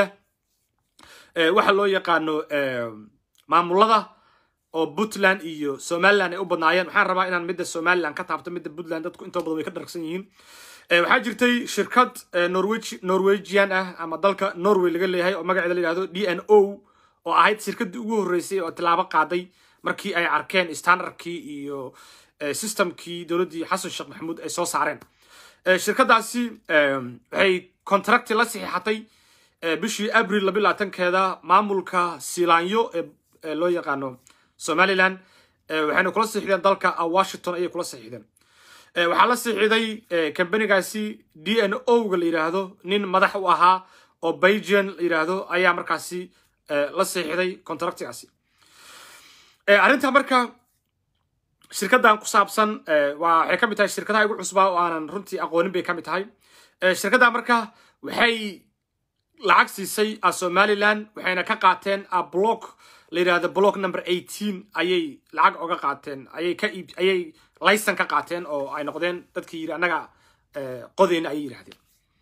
waxa loo yaqaano maamulada oo puntland iyo somaliland ay u badnaayeen waxaan rabaa inaan midda somaliland ka taabto midda puntland dadku intoo badan way ka dharagsan yihiin waxaa jirtay shirkad norwegian ah ama dalka norway laga leeyahay oo magaceeda la yihahdo d n o oo ahayd shirkaddii ugu horreysay oo tilaabo qaaday markii ay arkeen standardkii iyo systemkii dowladdii xasan sheekh maxamuud ay soo saareen shirkadaasi waxay contracti la saxiixatay bishii abril labi labaatankeeda maamulka silaanyo ee loo yaqaano somaliland waxayna kula saxiixdeen dalka washington ayay kula saxiixdeen waxaa la saxiixday kambanigaasi d n o ga la yidhaahdo nin madax u ahaa oo belgian la yidhaahdo ayaa markaasi la saxiixday contractigaasi arrinta marka shirkaddan ku saabsan waxay ka mid tahay shirkadaha igu cusbaa oo aanan runtii aqoonin bay ka mid tahay shirkaddan marka waxay lacag siisay somaliland waxayna ka qaateen block la yidhahdo block number eighteen ayay lacag oga qaateen ayay ka iib ayay laysan ka qaateen oo ay noqdeen dadkii yidhi annaga qodeyna ayay yidhahdeen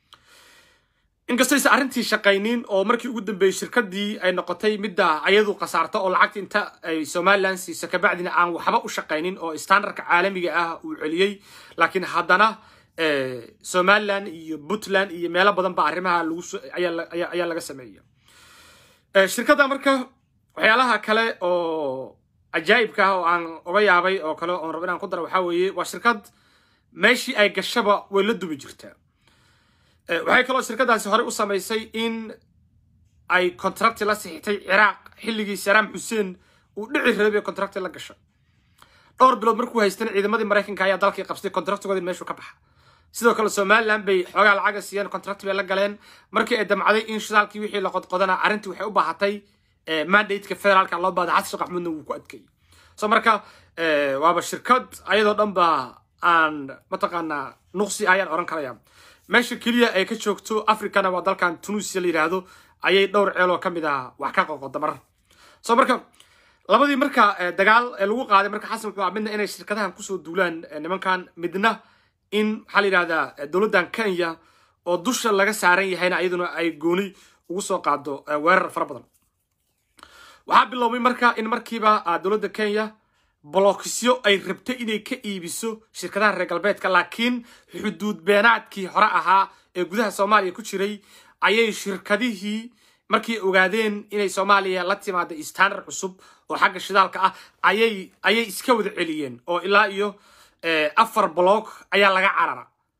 inkastaysa arrintii shaqaynin oo markii ugu dambeeyey shirkadii ay noqotay midda ayadu khasaarta oo lacagta inta ay somaliland siisa kabacdina aan waxba u shaqaynin oo standardka caalamiga ah uu celiyey laakiin haddana somaliland iyo puntland iyo meelo badan ba arrimaha ayaa laga sameeya shirkadda marka waxyaalaha kale oo cajaa'ibka ah oo aan oga yaabay oo kale oon rabo inaan ku dara waxaa weeye waa shirkad meeshii ay gashaba way la dubi jirtaa waxay kaloo shirkadaasi horey u samaysay in ay contracti la sixitay ciraaq xilligii saraam xuseen uu dhici rabay contracti la gashay dhowr bilood markuu haystana ciidamadii maraykanka ayaa dalkii qabsatay contractigoodii meeshuu ka baxa sidoo kale somaliland bay xoogaa lacaga siiyeen contract bay la galeen markii ay damcday in shidaalkii wixii la qodqodana arrintii waxay u baahatay mandateka federaalka loo baada xasan sheekh maxamuudna wuu ku adkeeyey so marka waaba shirkad ayadoo dhan ba aan mataqaanaa nuqsi ayaan oran karaya meesha keliya ay ka joogto africana waa dalkan tunisia la yidhaahdo ayay dhowr ceeloo ka mid ah wax ka qoqoda mar so marka labadii marka dagaal lagu qaaday marka xasan wuxuu midna inay shirkadahan kusoo duulaan nimankan midna in maxaa la yidhahdaa dowladdan kenya oo dusha laga saaran yahayna iyaduna ay gooni ugu soo qaado weerar fara badan waxaa biloobay marka in markiiba dowladda kenya bolokisyo ay rabtay inay ka iibiso shirkadaha reer galbeedka laakiin xuduud beenaadkii hore ahaa ee gudaha soomaaliya ku jiray ayay shirkadihii markay ogaadeen inay soomaaliya la timaada standard cusub oo xagga shidaalka ah ayay ayay iska wada celiyeen oo ilaa iyo afar block ayaa laga carara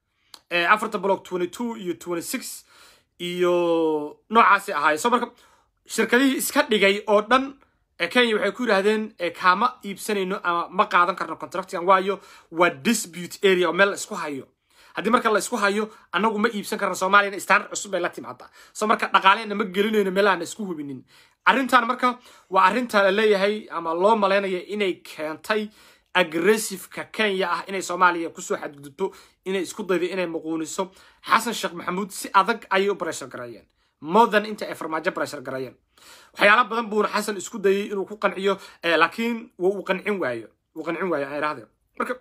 afarta block twenty two iyo twenty six iyo noocaasi ahaayeen so marka shirkadihii iska dhigay oo dhan kenya waxay ku yidhaahdeen kaama iibsanayno ama ma qaadan karno contractigan waayo waa dispute area oo meel la isku hayo haddii marka la isku hayo annagu ma iibsan karno soomaaliyana standard cusub bay la timaadaa so marka dhaqaalehena ma gelinayno meelahan isku hubinin arrintan marka waa arrinta la leeyahay ama loo malaynaya inay keentay aggressiveka kenya ah inay soomaaliya kusoo xadgudubto inay isku daydo inay muquuniso xasan sheekh maxamuud si adag ayay u breshar gareeyeen modern inta ay farmaajo breshar gareeyeen waxyaala badan buuna xasan isku dayay inuu ku qanciyo laakiin uu qancin waayo uu qancin waayo ay idhahdeen marka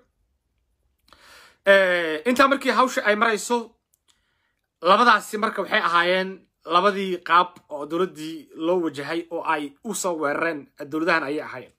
intaa markii hawsha ay marayso labadaasi marka waxay ahaayeen labadii qaab oo dowladdii loo wajahay oo ay u soo weerareen dowladahan ayay ahaayeen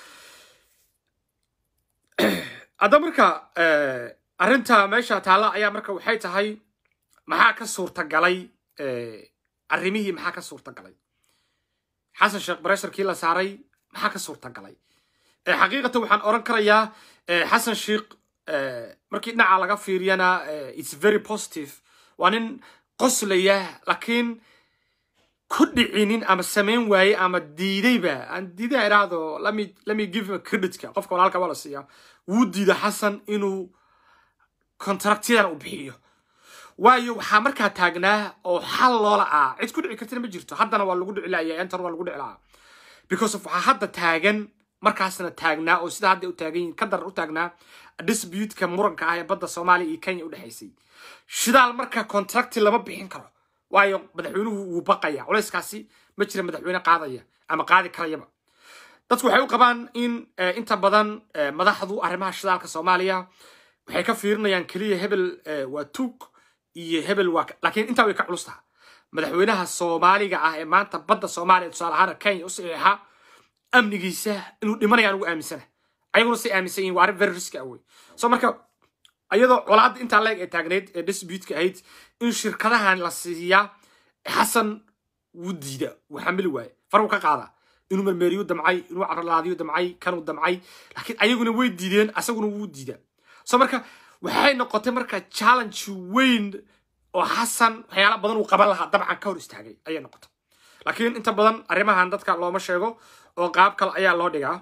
hadda marka arrinta meesha taalla ayaa marka waxay tahay maxaa ka suurtagalay arrimihii maxaa ka suurtagalay xasan sheekh baresharkii la saaray maxaa ka suurtagalay xaqiiqatan waxaan oran karayaa xasan sheekh markii dhinaca laga fiiriyana its very positive waa nin qoslaya laakiin ku dhicinin ama samayn waaye ama diidayba aan diidaa idhaahdo lemme lemme give him a creditka qofka walaalka waa la siiyaa wuu diida xasan inuu contractyadan u bixiyo waayo waxaa markaa taagnaa oo xal loola ah cid ku dhici kartina ma jirto haddana waa lagu dhici laaya entar waa lagu dhici lahaa because of waxaa hadda taagan markaasna taagnaa oo sida hadda u taagan yihin ka daran u taagnaa disputeka muranka ah ee badda soomaaliya iyo kenya udhexaysay shidaal marka contracti lama bixin karo waayo madaxweynuhu wuu baqaya culayskaasi ma jira madaxweyne qaadaya ama qaadi karayaba dadku waxay u qabaan in inta badan madaxdu arrimaha shidaalka soomaaliya waxay ka fiirinayaan keliya hebel waa tuug iyo hebel waa laakiin intaa way ka culus taha madaxweynaha soomaaliga ah ee maanta badda soomaaliya tusaale ahaan kenya u saxiixa amnigiisa inuu dhimanaya anugu aaminsana ayaguna say aaminsan yihin waa arrin very riski ah wey so marka iyadoo colaadda intaa leeg ee taagneyd ee disputeka ahayd in shirkadahan la siiyaa xasan wuu diida wuu xamili waaye faruu ka qaadaa inuu mermeeriyu damcay inuu caralaadiyu damcay kanuu damcay laakiin ayaguna way diideen asaguna wuu diida so marka waxay noqotay marka challenge weyn oo xasan waxyaala badan uu qaban lahaa dabcan ka hor istaagay ayay noqotay laakiin inta badan arrimahan dadka looma sheego oo qaab kale ayaa loo dhigaa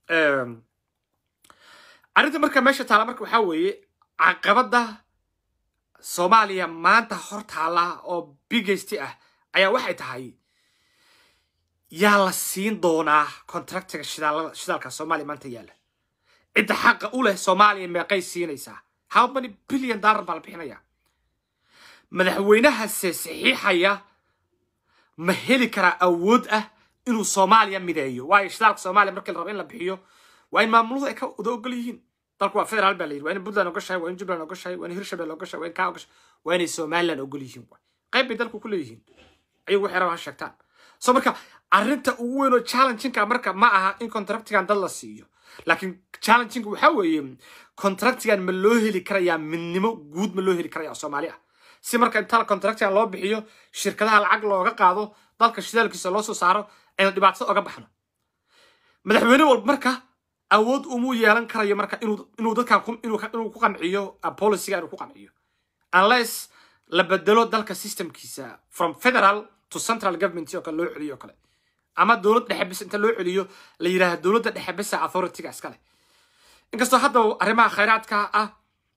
arrinta marka meesha taala marka waxaa weeye caqabadda soomaaliya maanta hor taala oo bigaysti ah ayaa waxay tahay yaa la siin doonaa contractiga shidaalka soomaaliya maanta yaalla cidda xaqa u leh soomaaliya meeqay siinaysaa how many billion dollar baa la bixinaya madaxweynahase saxiixaya ma heli karaa awood ah inuu soomaaliya mideeyo waayo shidaalka soomaaliya markii la rabo in la bixiyo waa in maamuluhu ay ka wada ogol yihiin dalku waa federaal baa la yidhi waa in puntland ogashahay waa in jubbaland ogashahay waa in hirshabelle ogashahay waa in kaa ogashahay waa inay somaliland ogol yihiin waay qayb bay dalku ku leeyihiin ayagu waxay rabaa ha sheegtaan so marka arrinta ugu weyn oo challenginka marka ma aha in contractigan dad la siiyo laakiin challenginga waxaa weeye contractigan ma loo heli karayaa midnimo guud ma loo heli karaya oo soomaali ah si marka inta contractigan loo bixiyo shirkadaha lacag looga qaado dalka shidaalkiisa loo soo saaro aynu dhibaatada oga baxno madaxweyne walba marka awood umuu yeelan karayo marka inuu dadkan inuu ku qanciyo policyga inuu ku qanciyo unless la bedelo dalka systemkiisa from federal to central government oo kale loo celiyo o kale ama dowlad dhexe bis inta loo celiyo la yidhaahdo dowladda dhexe bisa authorityga iskale inkastoo hadda arrimaha khayraadka ah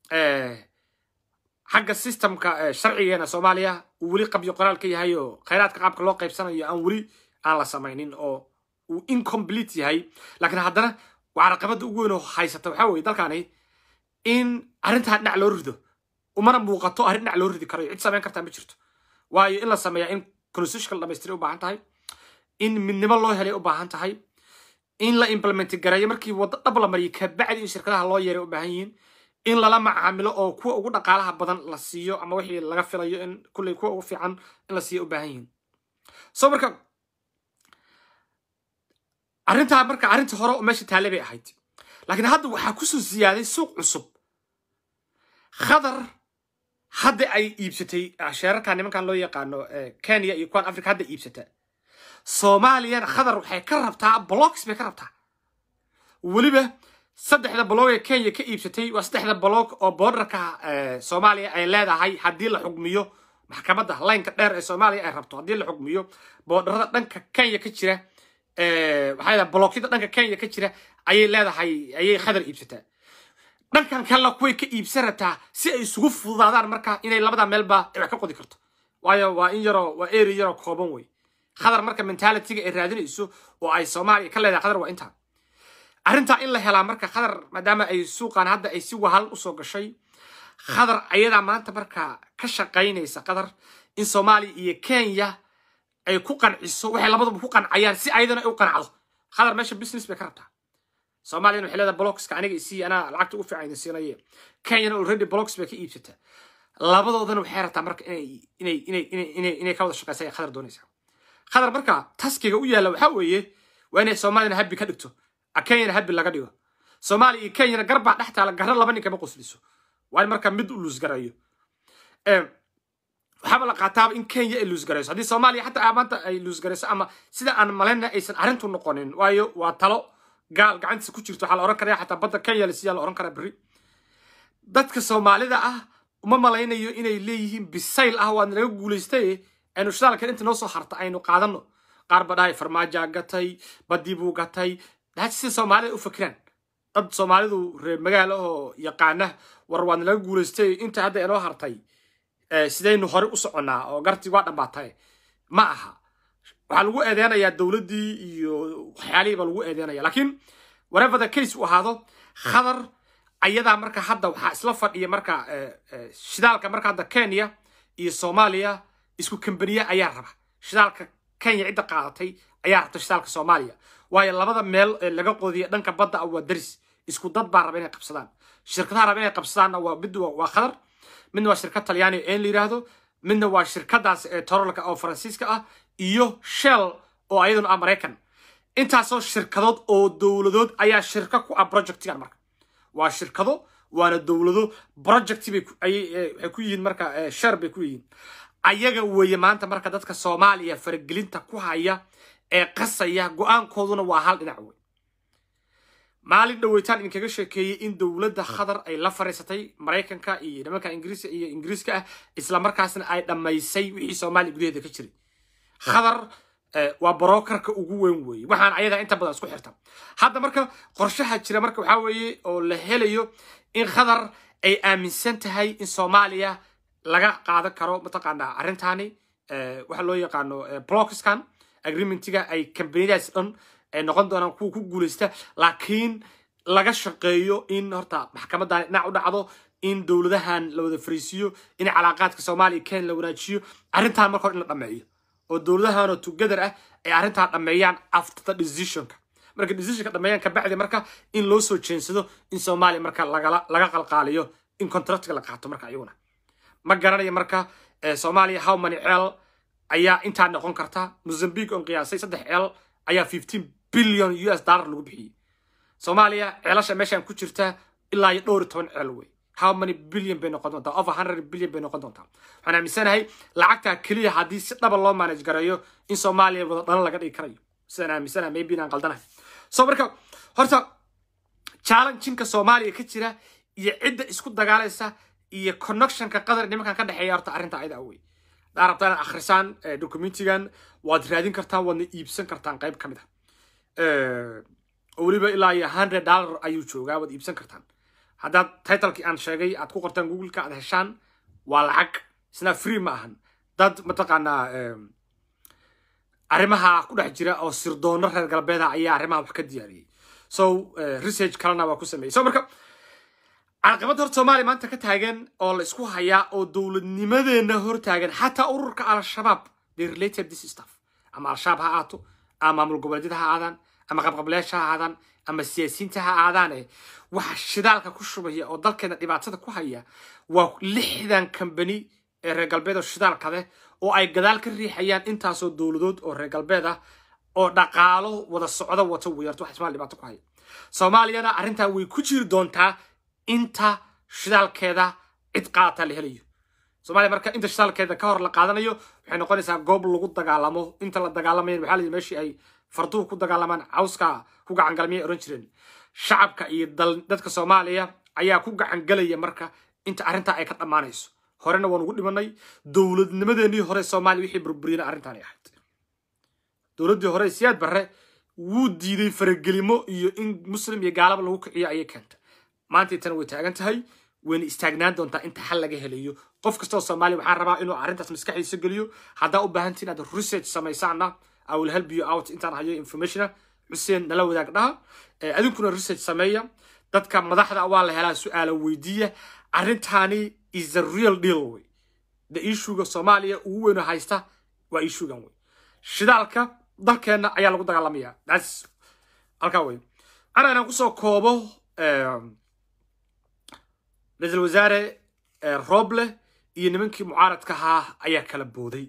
xagga systemka sharcigeena soomaaliya uu weli qabyo qoraal ka yahay oo khayraadka qaabka loo qaybsanayo aan weli aan la samaynin oo uu incomplete yahay laakiin haddana waa caqabadda ugu weyn oo haysata waxaa weye dalkani in arrintaa dhinac loo rido umana muuqato arrin dhinac loo ridi karayo cid samayn kartaa ma jirto waayo in la sameeyaa in constitutional dhamaystiray u baahan tahay in midnimo loo helay u baahan tahay in la implement gareeyo markii waddo dhab la mariyo kabacdi in shirkadaha loo yeeray u baahan yihiin in lala macaamilo oo kuwa ugu dhaqaalaha badan la siiyo ama wixii laga filayo in kulley kuwa ugu fiican in la siiyo u baahan yihiin so marka arrintaa marka arrintii hore oo meesha taale bay ahayd laakiin hadda waxaa kusoo siyaaday suuq cusub khadar hadda ay iibsatay sheerarkan nimankan loo yaqaano kenya iyo kuwan africa hadda iibsata soomaaliyana khadar waxay ka rabtaa blocks bay ka rabtaa weliba saddexda baloog ee kenya ka iibsatay waa saddexda baloog oo boordarka soomaaliya ay leedahay haddii la xugmiyo maxkamadda laynka dheer ee soomaaliya ay rabto haddii la xugmiyo boordarada dhanka kenya ka jira waxaa leedahay balookyada dhanka kenya ka jira ayay leedahay ayay khadar iibsataa dhankan kalena kuway ka iibsan rabtaa si ay isugu fududaadaan marka inay labada meelba ay wax ka qodi karto waayo waa in yaroo waa eri yaroo kooban wey khadar marka mentalitiga ay raadinayso oo ay soomaaliya ka leedahay khadar waa intaa arrintaa in la helaa marka khadar maadaama ay suuqan hadda ay si wahal usoo gashay khadar ayadaa maanta marka ka shaqaynaysa khadar in soomaaliya iyo kenya ay ku qanciso waxay labaduba ku qancayaan si ayadana ay u qancdo khadar meesha business bay ka rabtaa soomaaliyana waxay leedahay blocska aniga isii anaa lacagta ugu fiican idin siinaye kenyana already blocks bay ka iibsataa labadoodana waxay rabtaa marka inay inay inay inay inay inay ka wada shaqaysa ay khadar doonaysaa khadar marka taskiga u yaalla waxaa weeye waa inay soomaaliyana habbi ka dhigto kenyana habbi laga dhigo soomaaliya iyo kenyana garbaa dhex taala garra laba nin kama qosliso waa in marka mid u luusgarayo waxaaba la qaataaba in kenya ay luusgarayso haddii soomaaliya xataa maanta ay luusgarayso ama sida aan malayna aysan arrintu noqonin waayo waa talo gaal gacantiisa ku jirto waxaa la ohan karaya xataa badda kenya la siiyaa la ohan karaa berri dadka soomaalida ah uma malaynayo inay leeyihiin bisayl ah waad naga guulaystay aynu shidaalkan inta noo soo harta aynu qaadano qaar ba dhahay farmaajaa gatay badii buu gatay daad sida soomaalida u fakiraan dad soomaalidu reer magaalo oo yaqaana war waad naga guulaystay inta hadda inoo hartay sidaynu hore u soconnaa oo gartii waa dhammaatay ma aha waxaa lagu eedeynayaa dowladdii iyo waxyaalihii baa lagu eedeynaya laakiin whatever the case uu ahaado khadar ayadaa marka hadda waxaa isla fadhiya marka shidaalka marka hadda kenya iyo soomaaliya isku kambaniya ayaa raba shidaalka kenya cidda qaadatay ayaa rabta shidaalka soomaaliya waayo labada meel ee laga qodiya dhanka badda ah waa daris isku dad baa raba inay qabsadaan shirkadaha raba inay qabsadaanna waa mid waa khadar midna waa shirkad talyaani een la yidhaahdo midna waa shirkadaas ee torolka oo faransiiska ah iyo shell oo ayaduna ah maraykan intaasoo shirkadood oo dowladood ayaa shirka ku ah projectigan marka waa shirkado waana dowlado project bay waxay ku yihiin marka share bay ku yihiin ayaga weeye maanta marka dadka soomaaliya faragelinta ku haya ee qasaya go-aankooduna waa hal dhinac wey maalin dhaweytaan idinkaga sheekeeyey in dowladda khadar ay la fariisatay maraykanka iyo nimanka ingiriiska iyo ingiriiska ah islamarkaasna ay dhammaysay wixii soomaaliya gudaheeda ka jiray khadar waa brokerka ugu weyn weeye waxaan ayadaa inta badan isku xirta hadda marka qorshaha jira marka waxaa weeye oo la helayo in khadar ay aaminsan tahay in soomaaliya laga qaadan karo mataqaanaa arrintaani waxa loo yaqaano blockskan agreementiga ay kambaniyadaas dhan ay noqon doonaan kuwa ku guulaysta laakiin laga shaqeeyo in horta maxkamadan dhinac u dhacdo in dowladahan la wada fariisiyo in calaaqaadka soomaaliya kenya la wanaajiyo arrintan marka hore in la dhameeyo oo dowladahanoo together ah ay arrintaa dhameeyaan after the decisionka marka decisionka dhameeyaan kabacdi marka in loo soo jeensado in soomaaliya marka lagala laga qalqaaliyo in contractiga la qaato marka iyaguna ma garanayo marka soomaaliya how many ceel ayaa intaa noqon karta mozambique on qiyaasay saddex ceel ayaa fifteen billion u s dollar lagu bixiyey soomaaliya ceelasha meeshaan ku jirta ilaa iyo dhowr iyo toban ceel wey how many billion bay noqon doontaa over hundred billion bay noqon doontaa waxaan aaminsanahay lacagtaa keliya haddii si dhaba loo manage gareeyo in soomaaliya wada dhalan laga dhigi karayo sidaan aaminsanahay maybe inaan qaldanahay so marka horta challenginka soomaaliya ka jira iyo cidda isku dagaalaysa iyo connectionka qadar nimankan ka dhexeeya horta arrinta ayada wey hadaa rabtaa inaad akhrisaan documentigan waad raadin kartaan waadna iibsan kartaan qayb ka mid ah oo weliba ilaa iyo hundred dollar ayuu joogaa waad iibsan kartaan haddaad titlekii aan sheegay aad ku qortaan googleka aad heshaan waa lacag isna free ma ahan dad mataqaanaa arrimaha ku dhex jira oo sirdoono reer galbeeda ayaa arrimaha wax ka diyaariyey so research kalena waa ku sameeyey so marka caqabad horta soomaaliya maanta ka taagan oo la isku hayaa oo dowladnimadeena hor taagan xataa ururka al-shabaab they related this stuff ama al-shabaab ha aato ama maamul goboleedyada ha aadaan ama qabqableyaasha ha aadaan ama siyaasiyiinta ha aadaane waxa shidaalka ku shubaya oo dalkeena dhibaatada ku haya waa lixdan kambani ee reer galbeed oo shidaalka leh oo ay gadaal ka riixayaan intaasoo dowladood oo reer galbeed ah oo dhaqaalo wada socdo wato weerto wax ismaal dhibaato ku haya soomaaliyana arrintaa way ku jiri doontaa inta shidaalkeeda cid qaata la helayo soomaaliya marka inta shidaalkeeda ka hor la qaadanayo waxay noqonaysaa goob lagu dagaalamo inta la dagaalamayan waxaa la yidhi meeshii ay farduhu ku dagaalamaan cawska ku gacangalmiyay oran jireen shacabka iyo dadka soomaaliya ayaa ku gacan gelaya marka inta arrintaa ay ka dhammaanayso horena waan ugu dhimanay dowladnimadeenii hore soomaaliya wixii burburiyana arrintaanay ahayd dowladdii hore siyaad barre wuu diiday faragelimo iyo in muslim iyo gaalaba lagu kiciyo ayay keentay maanta intana way taagan tahay wayna istaagnaan doontaa inta xal laga helayo qof kastoo soomaaliya waxaan rabaa inuu arrintaas maskaxdiisa geliyo haddaa u baahantiin inaad research samaysaana i will help you out intaan hayo informationa xuseen nala wadaag dhaha adinkuna research sameeya dadka madaxda waa la helaa su-aala weydiiya arrintaani is a real deal way the issuega soomaaliya ugu weyno haysta waa issuegan wey shidaalka dalkeenna ayaa lagu dagaalamaya thats halkaa wey ana inaan kusoo koobo ra-iisul wasaare roble iyo nimankii mucaaradka ahaa ayaa kala booday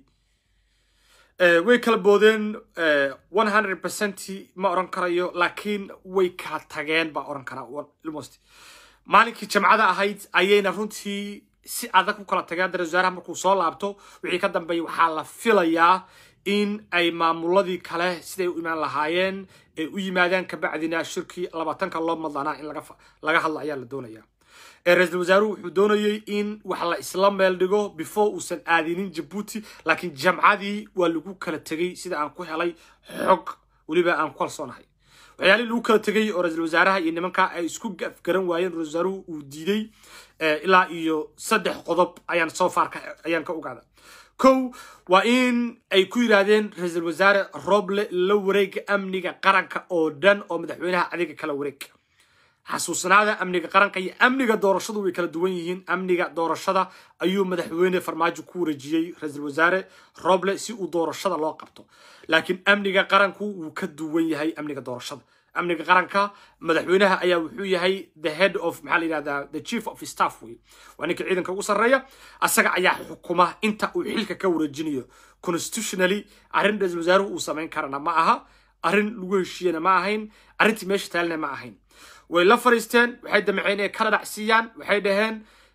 way kala boodeen one hundred percent ma oran karayo laakiin way kala tageen baa oran karaa almost maalinkii jamcada ahayd ayayna runtii si adag ku kala tageen ra-isul wasaaraha markuu soo laabto wixii ka dambeeyay waxaa la filayaa in ay maamuladii kale siday u imaan lahaayeen ay u yimaadaan kabacdina shirkii labaatanka loo madlanaa in laga hadlo ayaa la doonaya ra-iisul wasaaruhu wuxuu doonayey in wax la isla meel dhigo before uusan aadinin jabuuti laakiin jamcadii waa lagu kala tegey sida aan ku helay xog weliba aan ku kalsoonahay waxyaalihii lagu kala tegey oo ra-iisul wasaaraha iyo nimanka ay isku garan waayeen ra-isul wasaaruhu uu diiday ilaa iyo saddex qodob ayaan soo faarka ayaan ka ogaada kow waa in ay ku yidhaahdeen ra-iisul wasaare roble la wareega amniga qaranka oo dhan oo madaxweynaha adiga kala wareeg xasuusnaada amniga qaranka iyo amniga doorashadu way kala duwan yihiin amniga doorashada ayuu madaxweyne farmaajo ku wareejiyey ra-iisul wasaare roble si uu doorashada loo qabto laakiin amniga qaranku wuu ka duwan yahay amniga doorashada amniga qaranka madaxweynaha ayaa wuxuu yahay the head of maxaa la yidhahdaa the chief of staff wey waa ninka ciidanka ugu sarreeya asaga ayaa xukuma inta uu xilka ka wareejinayo constitutionally arrin ra-iisul wasaaruhu uu samayn karana ma aha arrin lagu heshiiyena ma ahayn arrintii meesha taalina ma ahayn way la fariisteen waxay damceen inay kala dhacsiiyaan waxay dhaheen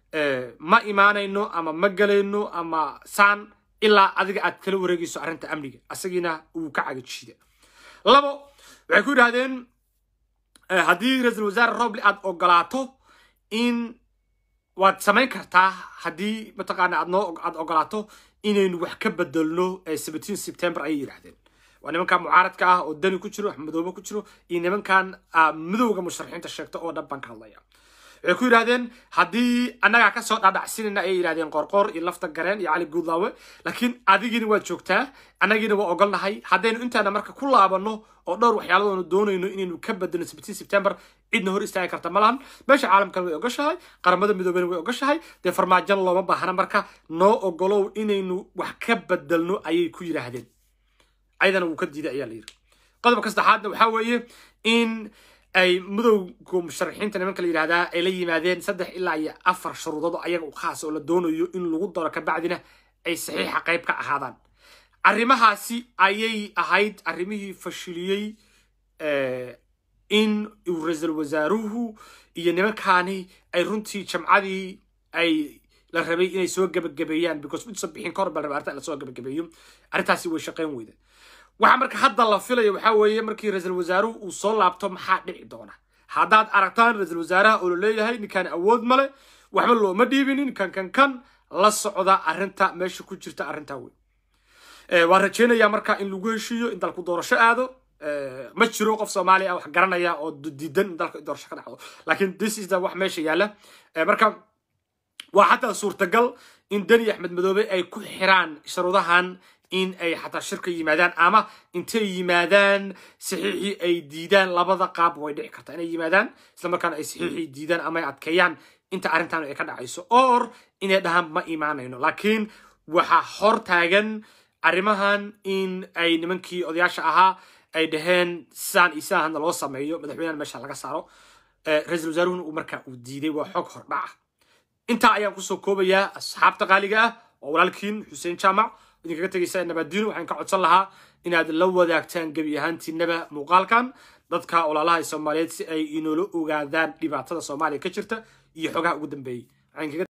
ma imaanayno ama ma galayno ama saan ilaa adiga aad kala wareegayso arrinta amniga asagiina uu ka cagajiida labo waxay ku yidhahdeen haddii ra-iisul wasaare roble aad ogolaato in waad samayn kartaa haddii mataqaana aad noo aad ogolaato inaynu wax ka bedelno seventeen september ayay yidhahdeen waa nimankan mucaaradka ah oo dani ku jiro madoobe ku jiro iyo nimankan midowga musharaxiinta sheegta oo dhan baan ka hadlaya waxay ku yidhahdeen haddii annagaa kasoo dhaadhacsinayna ayay yidhahdeen qorqor iyo lafta gareen iyo cali guudlaawe laakiin adigiina waad joogtaa annagiina waa ogolnahay haddaynu intaana marka ku laabano oo dhowr waxyaaladoonu doonayno inaynu ka bedelno seventeen september cidna hor istaagi karta ma lahan meesha caalamkana way ogashahay qaramada midoobena way ogashahay dee farmaajan looma baahna marka noo ogolow inaynu wax ka bedelno ayay ku yidhaahdeen ayadana wuu ka diiday ayaa la yidhi qodobka saddexaadna waxaa weeye in ay midowga musharaxiinta nimanka la yidhahdaa ay la yimaadeen saddex ilaa iyo afar shuruudood ayaga u khaas oo la doonayo in lagu daro kabacdina ay saxiixa qayb ka ahaadaan arrimahaasi ayay ahayd arrimihii fashiliyey in uu ra-iisul wasaaruhu iyo nimankaani ay runtii jamcadii ay la rabay inay soo gebagabeeyaan because intuusan bixin ka hor bal raba arrinta in lasoo gebagabeeyo arrintaasi way shaqayn weyda waxa marka hadda la filaya waxaa weeye markii ra-iisul wasaaruhu uu soo laabto maxaa dhici doona haddaad aragtaan ra-iisul wasaaraha oo la leeyahay ninkaan awood male waxba looma dhiibinin kan kan kan la socda arrinta meesha ku jirta arrintaa wey waan rajaynayaa marka in lagu heshiiyo in dalku doorasho aado ma jiro qof soomaali ah wax garanaya oo diidan in dalka doorasho ka dhacdo laakiin this is the wax meesha yaalla marka waa xataa suurtagal in deni axmed madoobe ay ku xiraan sharuudahan in ay xataa shirka yimaadaan ama intay yimaadaan saxiixii ay diidaan labada qaab way dhici kartaa inay yimaadaan isla markaana ay saxiixii diidaan ama ay adkeeyaan inta arrintan ay ka dhacayso or inay dhahaan ma imaanayno laakiin waxaa hor taagan arrimahan in ay nimankii odayaasha ahaa ay dhaheen sidaan iyo sidaanna loo sameeyo madaxweynahan meesha laga saaro ra-iisul wasaaruhuna uu markaa uu diiday waa xog hordhaca intaa ayaan kusoo koobayaa asxaabta qaaliga ah oo walaalkiin xuseen jaamac idinkaga tegaysa nabadiino waxaan ka codsan lahaa inaad la wadaagtaan gebi ahaantiinaba muuqaalkan dadka walaalaha soomaaliyeed si ay inoola ogaadaan dhibaatada soomaaliya ka jirta iyo xogaha ugu dambeeyey